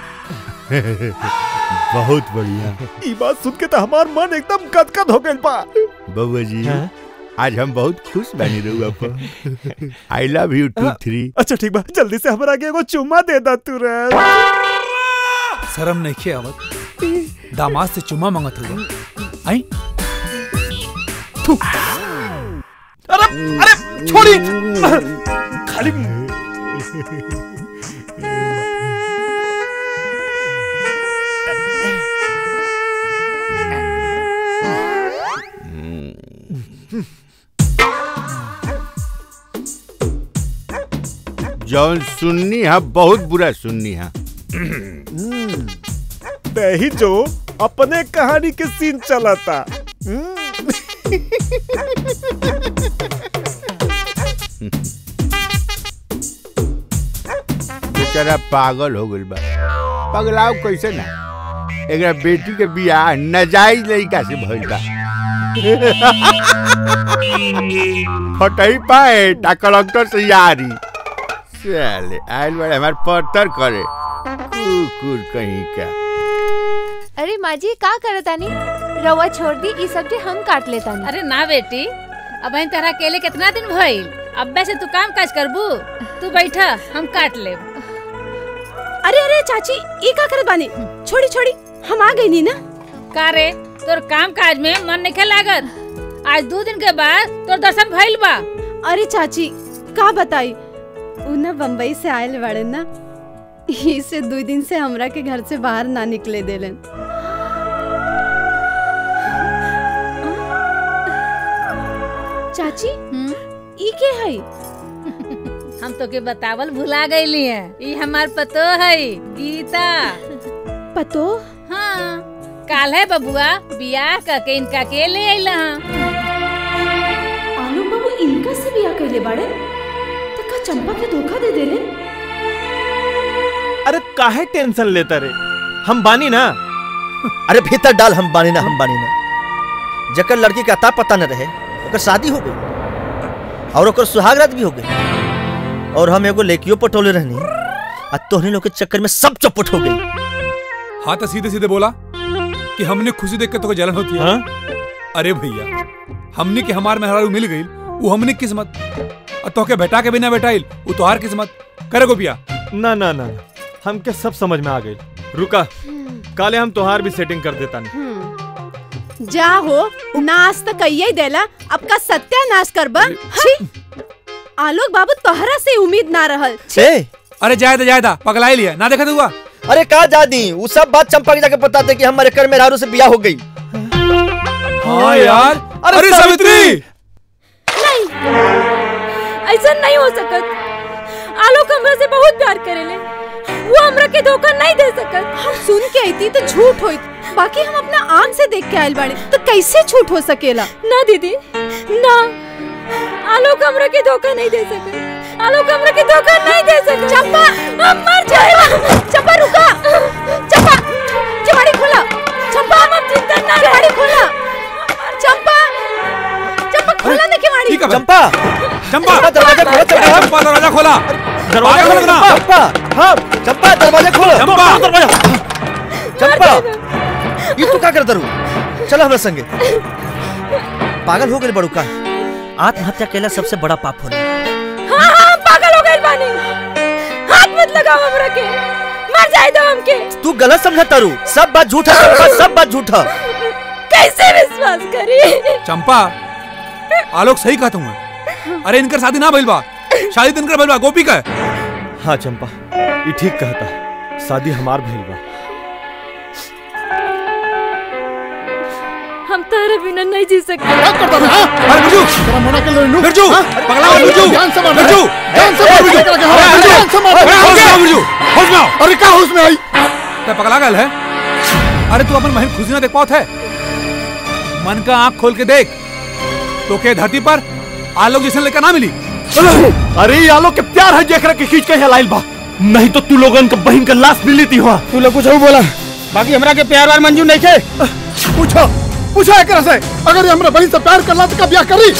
बहुत बढ़िया ई बात सुन के तो हमार मन एकदम गदगद हो गइल बा बबुआ जी आज हम बहुत खुश बनी रहुआ पर I love you too three अच्छा ठीक बा जल्दी से हमरा के एगो चुम्मा दे दा तू रे शर्म नहीं खियावत दामाद से चुम्मा मांगत हुआ आई अरे अरे छोड़ी खाली जौन सुननी है बहुत बुरा सुननी है दही जो अपने कहानी के सीन चलाता बेचारा पागल हो गइल बा पगलाव कैसे ना एकरा बेटी के बियाह नजायज लड़का से भइल बा हटई पाए ता कलेक्टर से यारी साले आइल बड़े हमार पत्थर करे कुकुर कहीं का अरे माँ जी का करतानी रवा छोड़ दी ई सब्जी हम काट लेतानी अरे ना बेटी अब इन तरह अकेले कितना दिन भइल अब से तू काम काज करबू तू बैठा हम काट ले अरे अरे चाची ई का करत बानी छोड़ी छोड़ी हम आ गई नी ना का रे तोर काम काज में मन नहीं लागत आज दो दिन के बाद तोर दर्शन भइल बा अरे चाची का बताई उ ना बम्बई से आयल बड़े ना ई से दो दिन से हमरा के घर से बाहर ना निकले देलन चाची ई के है हम तो के बतावल भुला गईली है ई हमार पतो है गीता पतो हाँ काल है बबुआ बियाह करके इनका के ले आइला आलोक बाबू इनका से बिया कैले बाड़े तो का चंपा के धोखा दे देले अरे काहे टेंशन लेता रे हम बानी ना अरे भीतर डाल हम बानी ना हम बानी ना जकर लड़की का अता पता न रहे ओकर शादी हो गई और ओकर सुहागरात भी हो गई और हम एगो लेकियो पटोले रहनी आ तोहनी लोग के चक्कर में सब चौपट हो गई हाँ तो सीधे सीधे बोला कि हमने खुशी देख के तो जलन होती है अरे भैया हमने के हमार मेहरारू मिल गई वो हमने किस्मत और तो के बेटा के बिना बेटाइल वो तोहार किस्मत करे गोपिया ना ना ना ना, हमके सब समझ में आ गई रुका काले हम तोहार भी सेटिंग कर देता नहीं जा हो नाश तो कहिए ही देला अब का सत्यानाश करबा छी आलोक बाबू तोहरा से उम्मीद ना रहल छे अरे जायदा जायदा पगला लिया ना देखा हुआ अरे का जादी वो सब बात चंपा के जाके बताते कि हमारे कर में रारू से बियाह हो गई हाँ यार अरे सावित्री नहीं ऐसा नहीं हो सकत आलोक हमरा से बहुत प्यार करेले वो हमरा के धोखा नहीं दे सकत हम सुन के आईती तो झूठ होइत बाकी हम अपना आंख से देख के आयल बाड़े तो कैसे झूठ हो सकेला ना दीदी ना आलोक हमरा के धोखा नहीं दे सकत आलोक हमरा के धोखा नहीं दे सकत चंपा हम मर जाएगा चंपा रुका चंपा केवाड़ी खोला चंपा हम अब जिंदा ना केवाड़ी खोला चंपा चंपा खोला ना केवाड़ी ठीक है चंपा चंपा दरवाजा खोलो चंपा चंपा दरवाजा खोला दरवाजा खोलो ना चंपा हाँ चंपा दरवाजा खोलो चंपा दरवाजा चंपा ये तू का कर दरू चलो हमरा संगे पागल हो गए बड़ू का आत्महत्या केला सबसे बड़ा पाप होला हाँ हाँ हम पागल हो गए बानी हाथ मत लगाओ हमरा के मर जाए दो हमके तू गलत समझा तारू सब बात झूठा सब सब बात झूठा कैसे विश्वास करी चंपा आलोक सही कहता हूँ अरे इनकर शादी ना भइल बा शादी तो इनकर भइल बा गोपी का है। हाँ चंपा ये ठीक कहता शादी हमार भइल बा हम तारे बिना नहीं जी सकते अरे बिरजू तेरा मोना के लोनू बिरजू पगला हुआ बिरजू जान से मार बिरजू जान से मार बिरजू अरे बिरजू जान से मार अरे होश में आओ बिरजू होश में आओ अरे का होश में आई ते पगला गल है अरे तू अपन बहन खुशी ना देख पात है मन का आंख खोल के देख तो के धरती पर आलोक जैसे लेकर ना मिली अरे ये आलोक के प्यार है जेकरा के खींच के हिलाइल बा नहीं तो तू लोगन का बहन का लाश मिली थी वहाँ तू लोग कुछ और बोला बाकी हमरा के प्यार वार मंजूर नहीं थे पूछो पूछो एकरा से अगर ये हमरा बहन से प्यार करला तो का ब्याह करी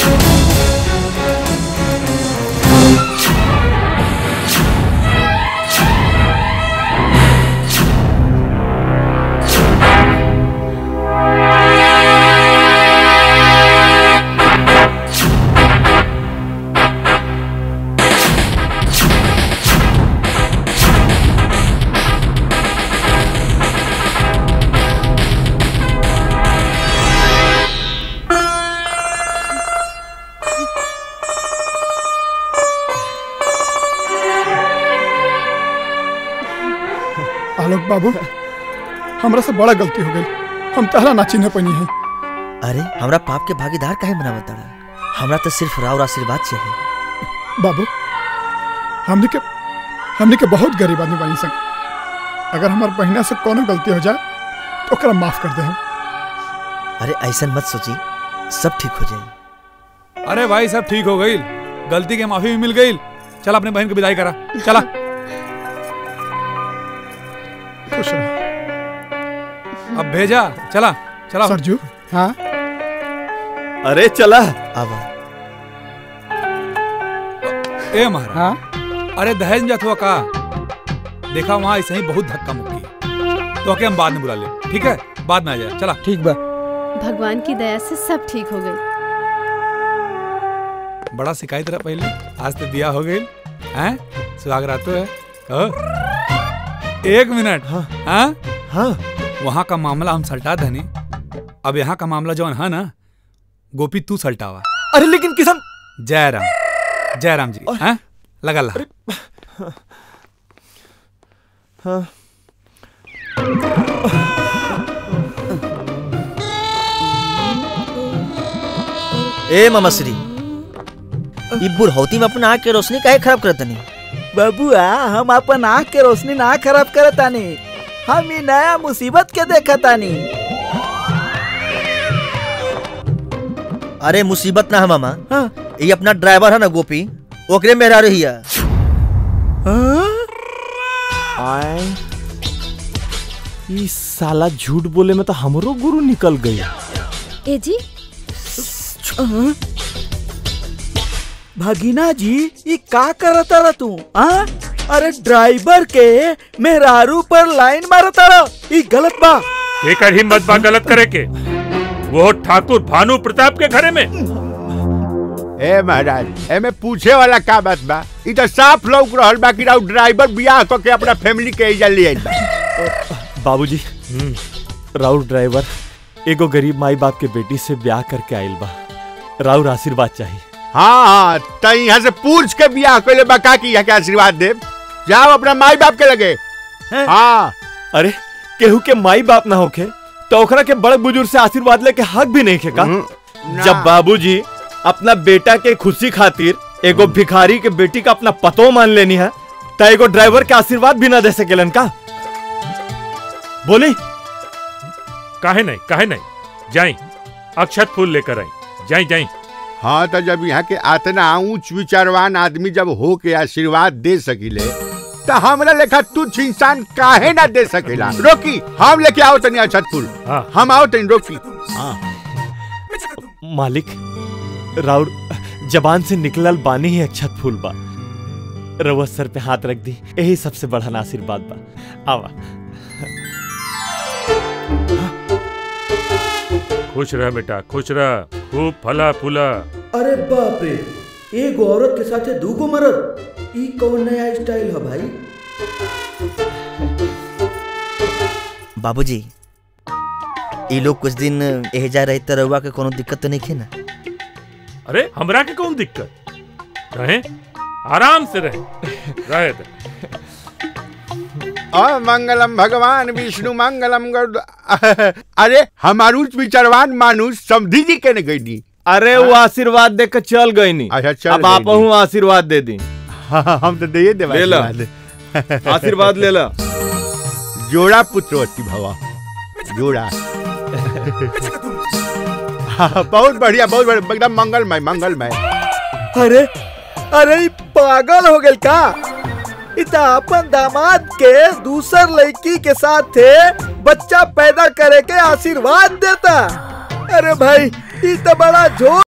आलोक बाबू हमरा से बड़ा गलती हो गई हम तहरा ना चिन्ह पनी है अरे हमरा पाप के भागीदार काहे बनावत तारा हमरा तो सिर्फ राव आशीर्वाद चाहिए बाबू हमने के हमने के बहुत गरीब आदमी बनी संग अगर हमार बहिना से कोनो गलती हो जाए तो ओकरा माफ कर दे हम अरे ऐसा मत सोची सब ठीक हो जाए अरे भाई सब ठीक हो गई गलती के माफी भी मिल गई चल अपने बहन को विदाई करा चला खुश रहो अब भेजा चला चला सरजू हाँ अरे चला अब ए महाराज अरे दहेज में जात हुआ का देखा वहाँ ऐसे ही बहुत धक्का मुक्की तो के हम बाद में बुला ले ठीक है बाद में आ जाए चला ठीक बा भगवान की दया से सब ठीक हो गई बड़ा शिकायत रहा पहले आज तो बिया हो गई हैं सुहाग रात तो है ओ? एक मिनट हाँ हाँ वहाँ का मामला हम सल्टा धनी अब यहाँ का मामला जौन है ना गोपी तू सल्टावा अरे लेकिन किसान जय राम जय राम जी हैं लगा ला हाँ ए ममश्री ई बुढ़ौती में अपना आँख के रोशनी काहे खराब करत नहीं बबुआ हम अपन आँख के रोशनी ना खराब करतानी हम ई नया मुसीबत के देखतानी अरे मुसीबत ना है मामा ये अपना ड्राइवर है ना गोपी ओकरे मेहरा रही है आए ई साला झूठ बोले में तो हमरो गुरु निकल गई ए जी भगीना जी ये का करता रहा तू आ? अरे ड्राइवर के मेहरारू पर लाइन मारता रहा ये गलत बा एकर हिम्मत बा गलत करे के वो ठाकुर भानु प्रताप के घरे में ए महाराज एमे पूछे वाला का बात बा ई तो साफ लौक रहल बा कि राउ ड्राइवर बियाह क के अपना फैमिली के इजा ले आइल बा बाबूजी राउर ड्राइवर एगो गरीब माई बाप के बेटी से ब्याह करके आइल बा राउर आशीर्वाद चाहिए हाँ हाँ त यहाँ से पूछ के बियाह कइले बा का की यहाँ के आशीर्वाद दे जाओ अपना माई बाप के लगे हाँ अरे केहू के माई बाप ना होखे तो ओकरा के बड़े बुजुर्ग से आशीर्वाद लेके हक भी नहीं खेका जब बाबूजी अपना बेटा के खुशी खातिर एगो भिखारी के बेटी का अपना पतो मान लेनी है तो एगो ड्राइवर के आशीर्वाद भी ना दे सकेलन का बोली काहे नहीं काहे नहीं जाई अक्षत फूल लेकर आई जाई जाई हाँ तो जब यहाँ के आतना ऊंच विचारवान आदमी जब हो के आशीर्वाद दे सकिले तो हमरा लेखा तुच्छ इंसान काहे ना दे सकेला रोकी हम लेके आओ तनी अक्षत फूल हम आओ तनी रोकी हाँ मालिक राउर जबान से निकलल बानी ही अक्षत फूल बा रउआ सर पे हाथ रख दी यही सबसे बड़ा आशीर्वाद बा आवा खुश रह बेटा खुश रह खूब फला फूला अरे बाप रे एगो औरत के साथे दूगो मरद ई कौन नया स्टाइल है भाई बाबूजी ये लोग कुछ दिन एहजा रहे त रउआ के कोनो दिक्कत तो नहीं खे ना अरे हमरा के कौन दिक्कत रहे आराम से रहे रहे दे। और मंगलम भगवान विष्णु मंगलम गरुड़ अरे हमारू विचारवान मानुष समझी जी के गई दी अरे वो आशीर्वाद दे के चल गई नी अच्छा चल अब आप हूँ आशीर्वाद दे दी हाँ, हम तो दे दे ले ला आशीर्वाद ले ला जोड़ा पुत्रवती भवा जोड़ा हाँ, बहुत बढ़िया बहुत बढ़िया एकदम मंगलमय मंगलमय अरे अरे ई पागल हो गल का इता अपन दामाद के दूसर लड़की के साथ थे बच्चा पैदा करे के आशीर्वाद देता अरे भाई ई तो बड़ा झोल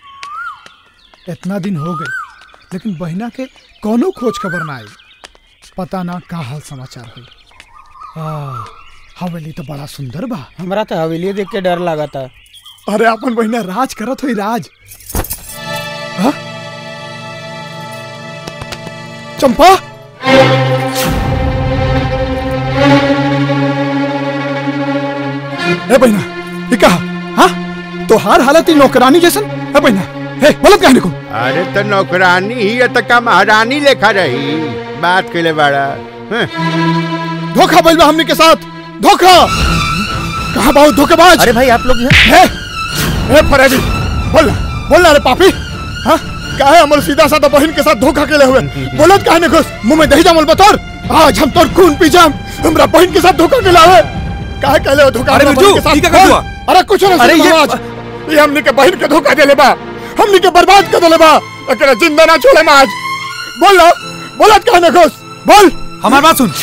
इतना दिन हो गए लेकिन बहिना के कोनो खोज खबर ना आई पता ना का हाल समाचार हुई हवेली तो बड़ा सुंदर बा हमरा तो हवेली देख के डर लगा था अरे अपन बहिना राज करत हुई राज हाँ? चंपा ए बहिना ये कहा हाँ तोहार हालत ही नौकरानी जैसन ए बहिना हे बोलो कहने को अरे तो नौकरानी ही है तो का महारानी लेखा रही बात के लिए बड़ा हैं? धोखा बोल हमने के साथ धोखा कहा बहुत धोखेबाज अरे भाई आप लोग हैं ए फरेबी बोल बोल ना रे पापी हाँ काहे हमर सीधा साधा बहन के साथ धोखा केले हुए बोलत काहे ने खुश मुंह में दही जमल बतौर आज हम तोर खून पी जाम हमरा बहन के साथ धोखा केला हुए काहे कहले हो धोखा अरे हमरा बिरजू, बहन के साथ? ई का कर बोल। दुआ? अरे कुछ ना अरे सुन ये- महाराज ये हमने के बहन के धोखा देले बा हमने के बर्बाद कर देले बा एकरा जिंदा ना छोड़े आज बोल ना बोलत काहे ने खुश बोल हमार बात सुन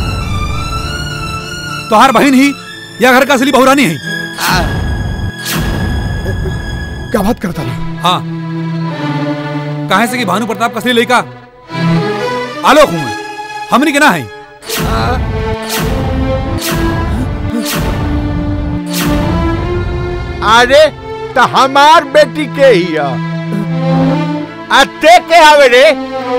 तोहार बहन ही या घर का असली बहुरानी है क्या बात करता है हाँ काहे से कि भानु प्रताप कसली लड़का आलोक हूँ मैं हमनी के ना है अरे तो हमार बेटी के ही है अते के आवे रे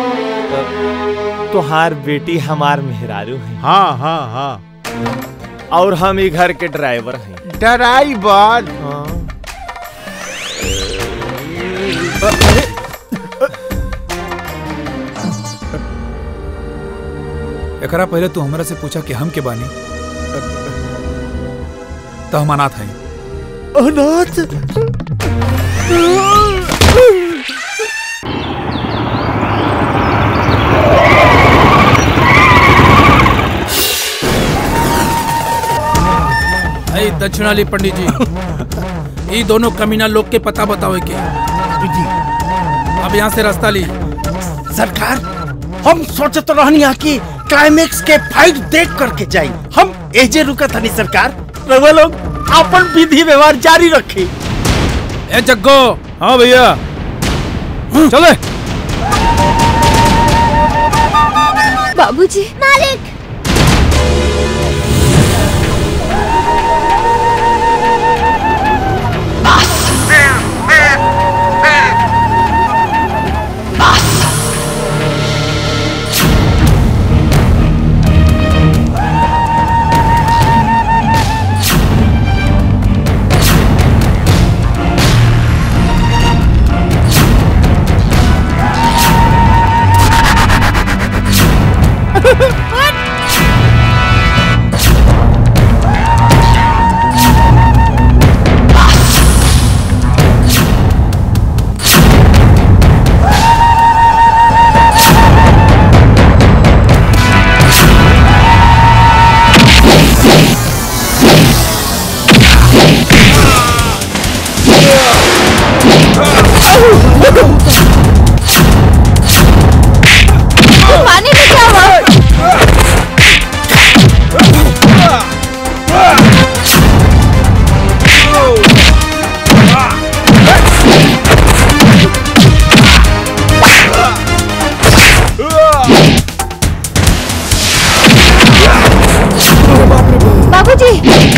तोहार बेटी हमार मेहरारू है हाँ हाँ हाँ और हम ही घर के ड्राइवर हैं ड्राइवर हाँ एकरा पहले तू हमरा से पूछा कि हम के बानी तो हम अनाथ हैं अनाथ अरे दक्षिणाली पंडित जी ये दोनों कमीना लोग के पता बताओ के अब यहाँ से रास्ता ली सरकार हम सोचत रहनी है कि क्लाइमेक्स के फाइट देख करके जाई हम एजे रुका थनी सरकार रउआ लोग अपन विधि व्यवहार जारी रखी ए जग्गो हाँ भैया चले बाबूजी मालिक पानी बचाओ बाबूजी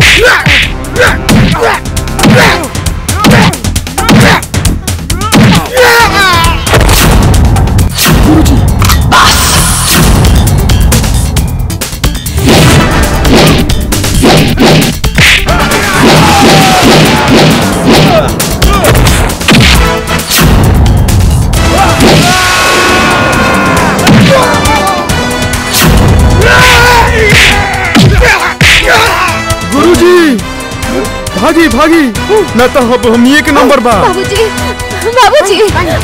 गुरुजी भागी भागी न तो अब हम एक नंबर बा बाबूजी बाबूजी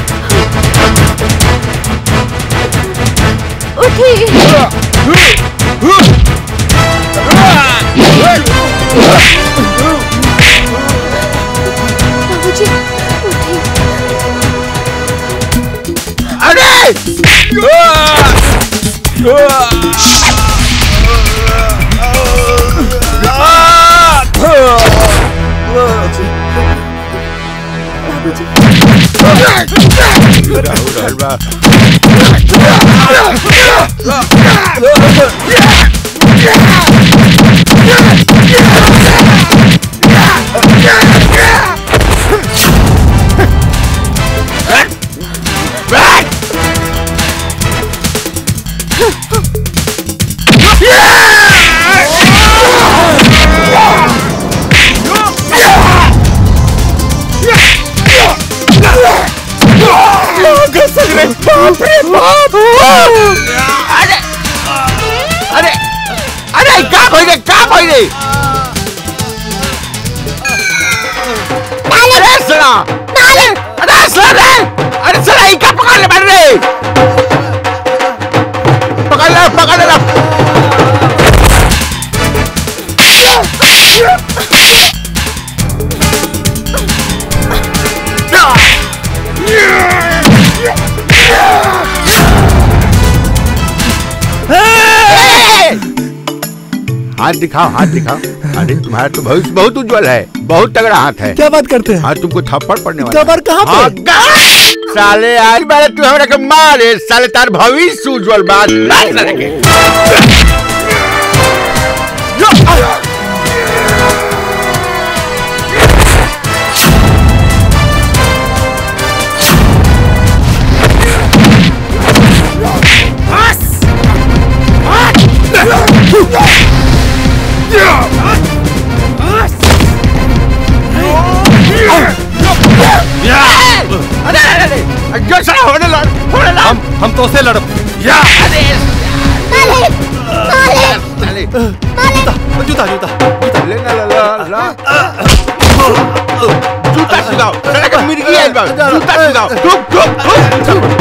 उठी बाबूजी उठी अरे बाबूजी बाप रे बाप अरे अरे अरे का भइले का भइले अरे सला अरे सला रे अरे सला ई का पकड़ ले बैठ रे पकड़ ले पकड़ ले हाथ दिखाओ हाथ दिखाओ अरे तुम्हारा तो भविष्य बहुत उज्जवल है बहुत तगड़ा हाथ है क्या बात करते हैं हाँ तुमको थप्पड़ पड़ने वाला थप्पड़ कहाँ पे? हाँ, गा- साले आज मैंने तू हमरा के मारे साले तार भविष्य उज्जवल बात नहीं लगे अरे अरे अरे जो साला होने लड़ होने लड़ हम हम तो से लड़ब या अरे जूता जूता ले ला ला ला जूता सिखाओ साला का मिर्गी है बा जूता सिखाओ चुप चुप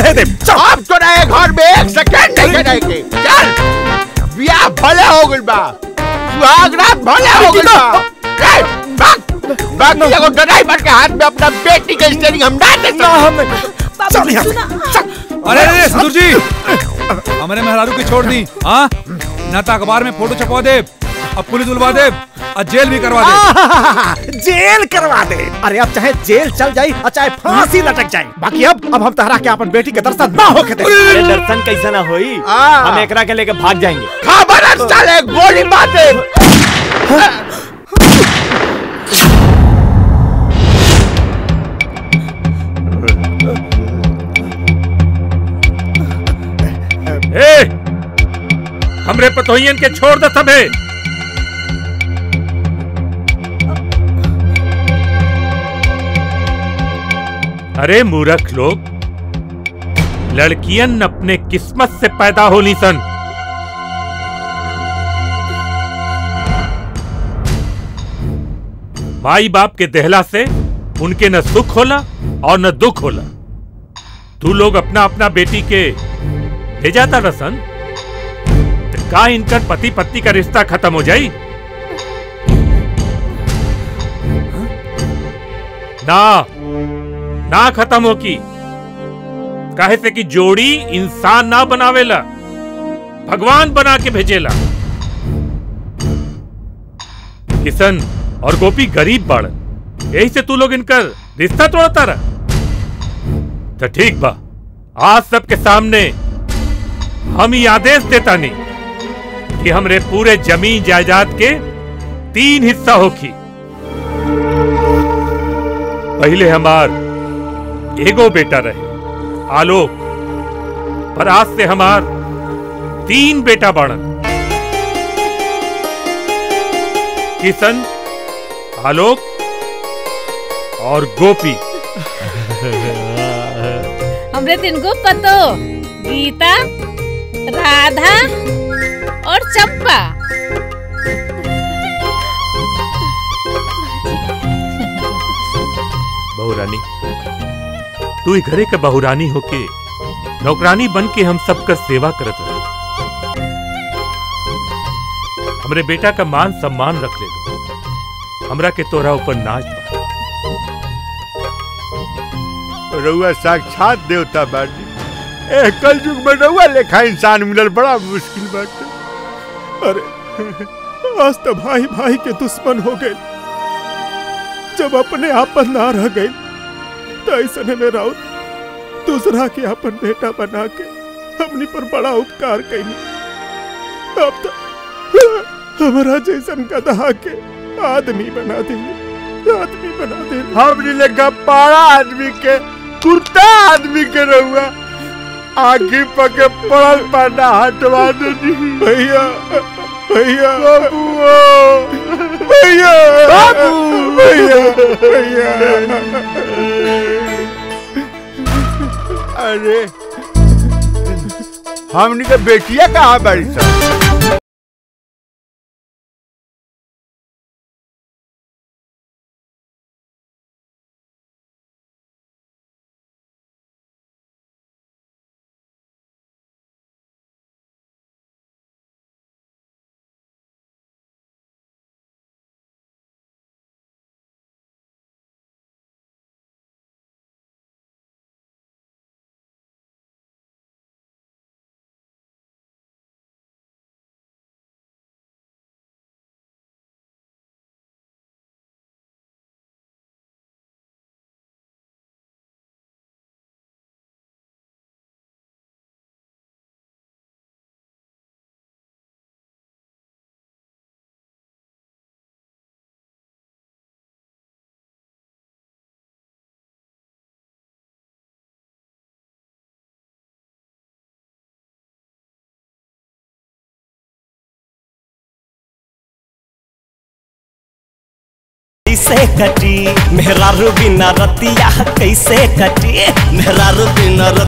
रहे दे चल अब तो रहे घर में एक सेकंड नहीं रहे के चल बियाह भले हो गइल बा सुहाग रात भले हो गइल बा ए, भाग बाकी एगो ड्राइवर के हाथ में अपना बेटी के स्टीयरिंग हम ना दे सकते हम चल यहाँ से अरे अरे ससुर जी हमारे मेहरारू की छोड़ दी हाँ न तो अखबार में फोटो छपवा दे अब पुलिस बुलवा दे और जेल भी करवा दे आहाहाहा, जेल करवा दे अरे अब चाहे जेल चल जाए और चाहे फांसी लटक जाए बाकी अब अब हम तहरा के अपन बेटी के दर्शन ना होके दे अरे दर्शन कैसा ना होई हम एकरा के लेके भाग जाएंगे खबर चले गोली मारे ए हमरे पतोहियन के छोड़ दे सबे अरे मूर्ख लोग लड़कियन अपने किस्मत से पैदा होली सन माई बाप के देहला से उनके न सुख होला और न दुख होला तू लोग अपना अपना बेटी के ले जाता रसन तो का इनकर पति पत्नी का रिश्ता खत्म हो जाई ना ना खत्म हो की काहे से कि जोड़ी इंसान ना बनावेला भगवान बना के भेजेला किशन और गोपी गरीब बाड़ यही से तू लोग इनकर रिश्ता तोड़ता रहा तो ठीक बा आज सबके सामने हम ही आदेश देता नहीं कि हमरे पूरे जमीन जायदाद के तीन हिस्सा होखी पहले हमार एगो बेटा रहे आलोक पर आज से हमार तीन बेटा बाड़न किशन आलोक और गोपी हमरे तीन को पतो गीता राधा और चंपा बहुरानी तू ही घरे का बहुरानी होके नौकरानी बन के हम सबका सेवा करत रहे हमरे बेटा का मान सम्मान रख ले लो हमरा के तोरा ऊपर नाच बा रउआ साक्षात देवता बाटी ए कल युग में रउआ लेखा इंसान मिलल बड़ा मुश्किल बाटे अरे आज तो भाई भाई के दुश्मन हो गए जब अपने आपन ना रह गए तो ऐसे में राउत दूसरा के अपन बेटा बना के हमनी पर बड़ा उपकार कैनी अब तो हमारा जैसन गधा के आदमी बना देंगे आदमी बना देंगे हमने लेखा पाड़ा आदमी के कुर्ता आदमी के रहुआ आखी पके पड़ल पाना हटवा दे भैया भैया भैया बाबू भैया भैया अरे हमनी के बेटिया कहाँ बड़ी सब कैसे कटी मेहरारू बिना रतिया कैसे कटी मेहरारू बिना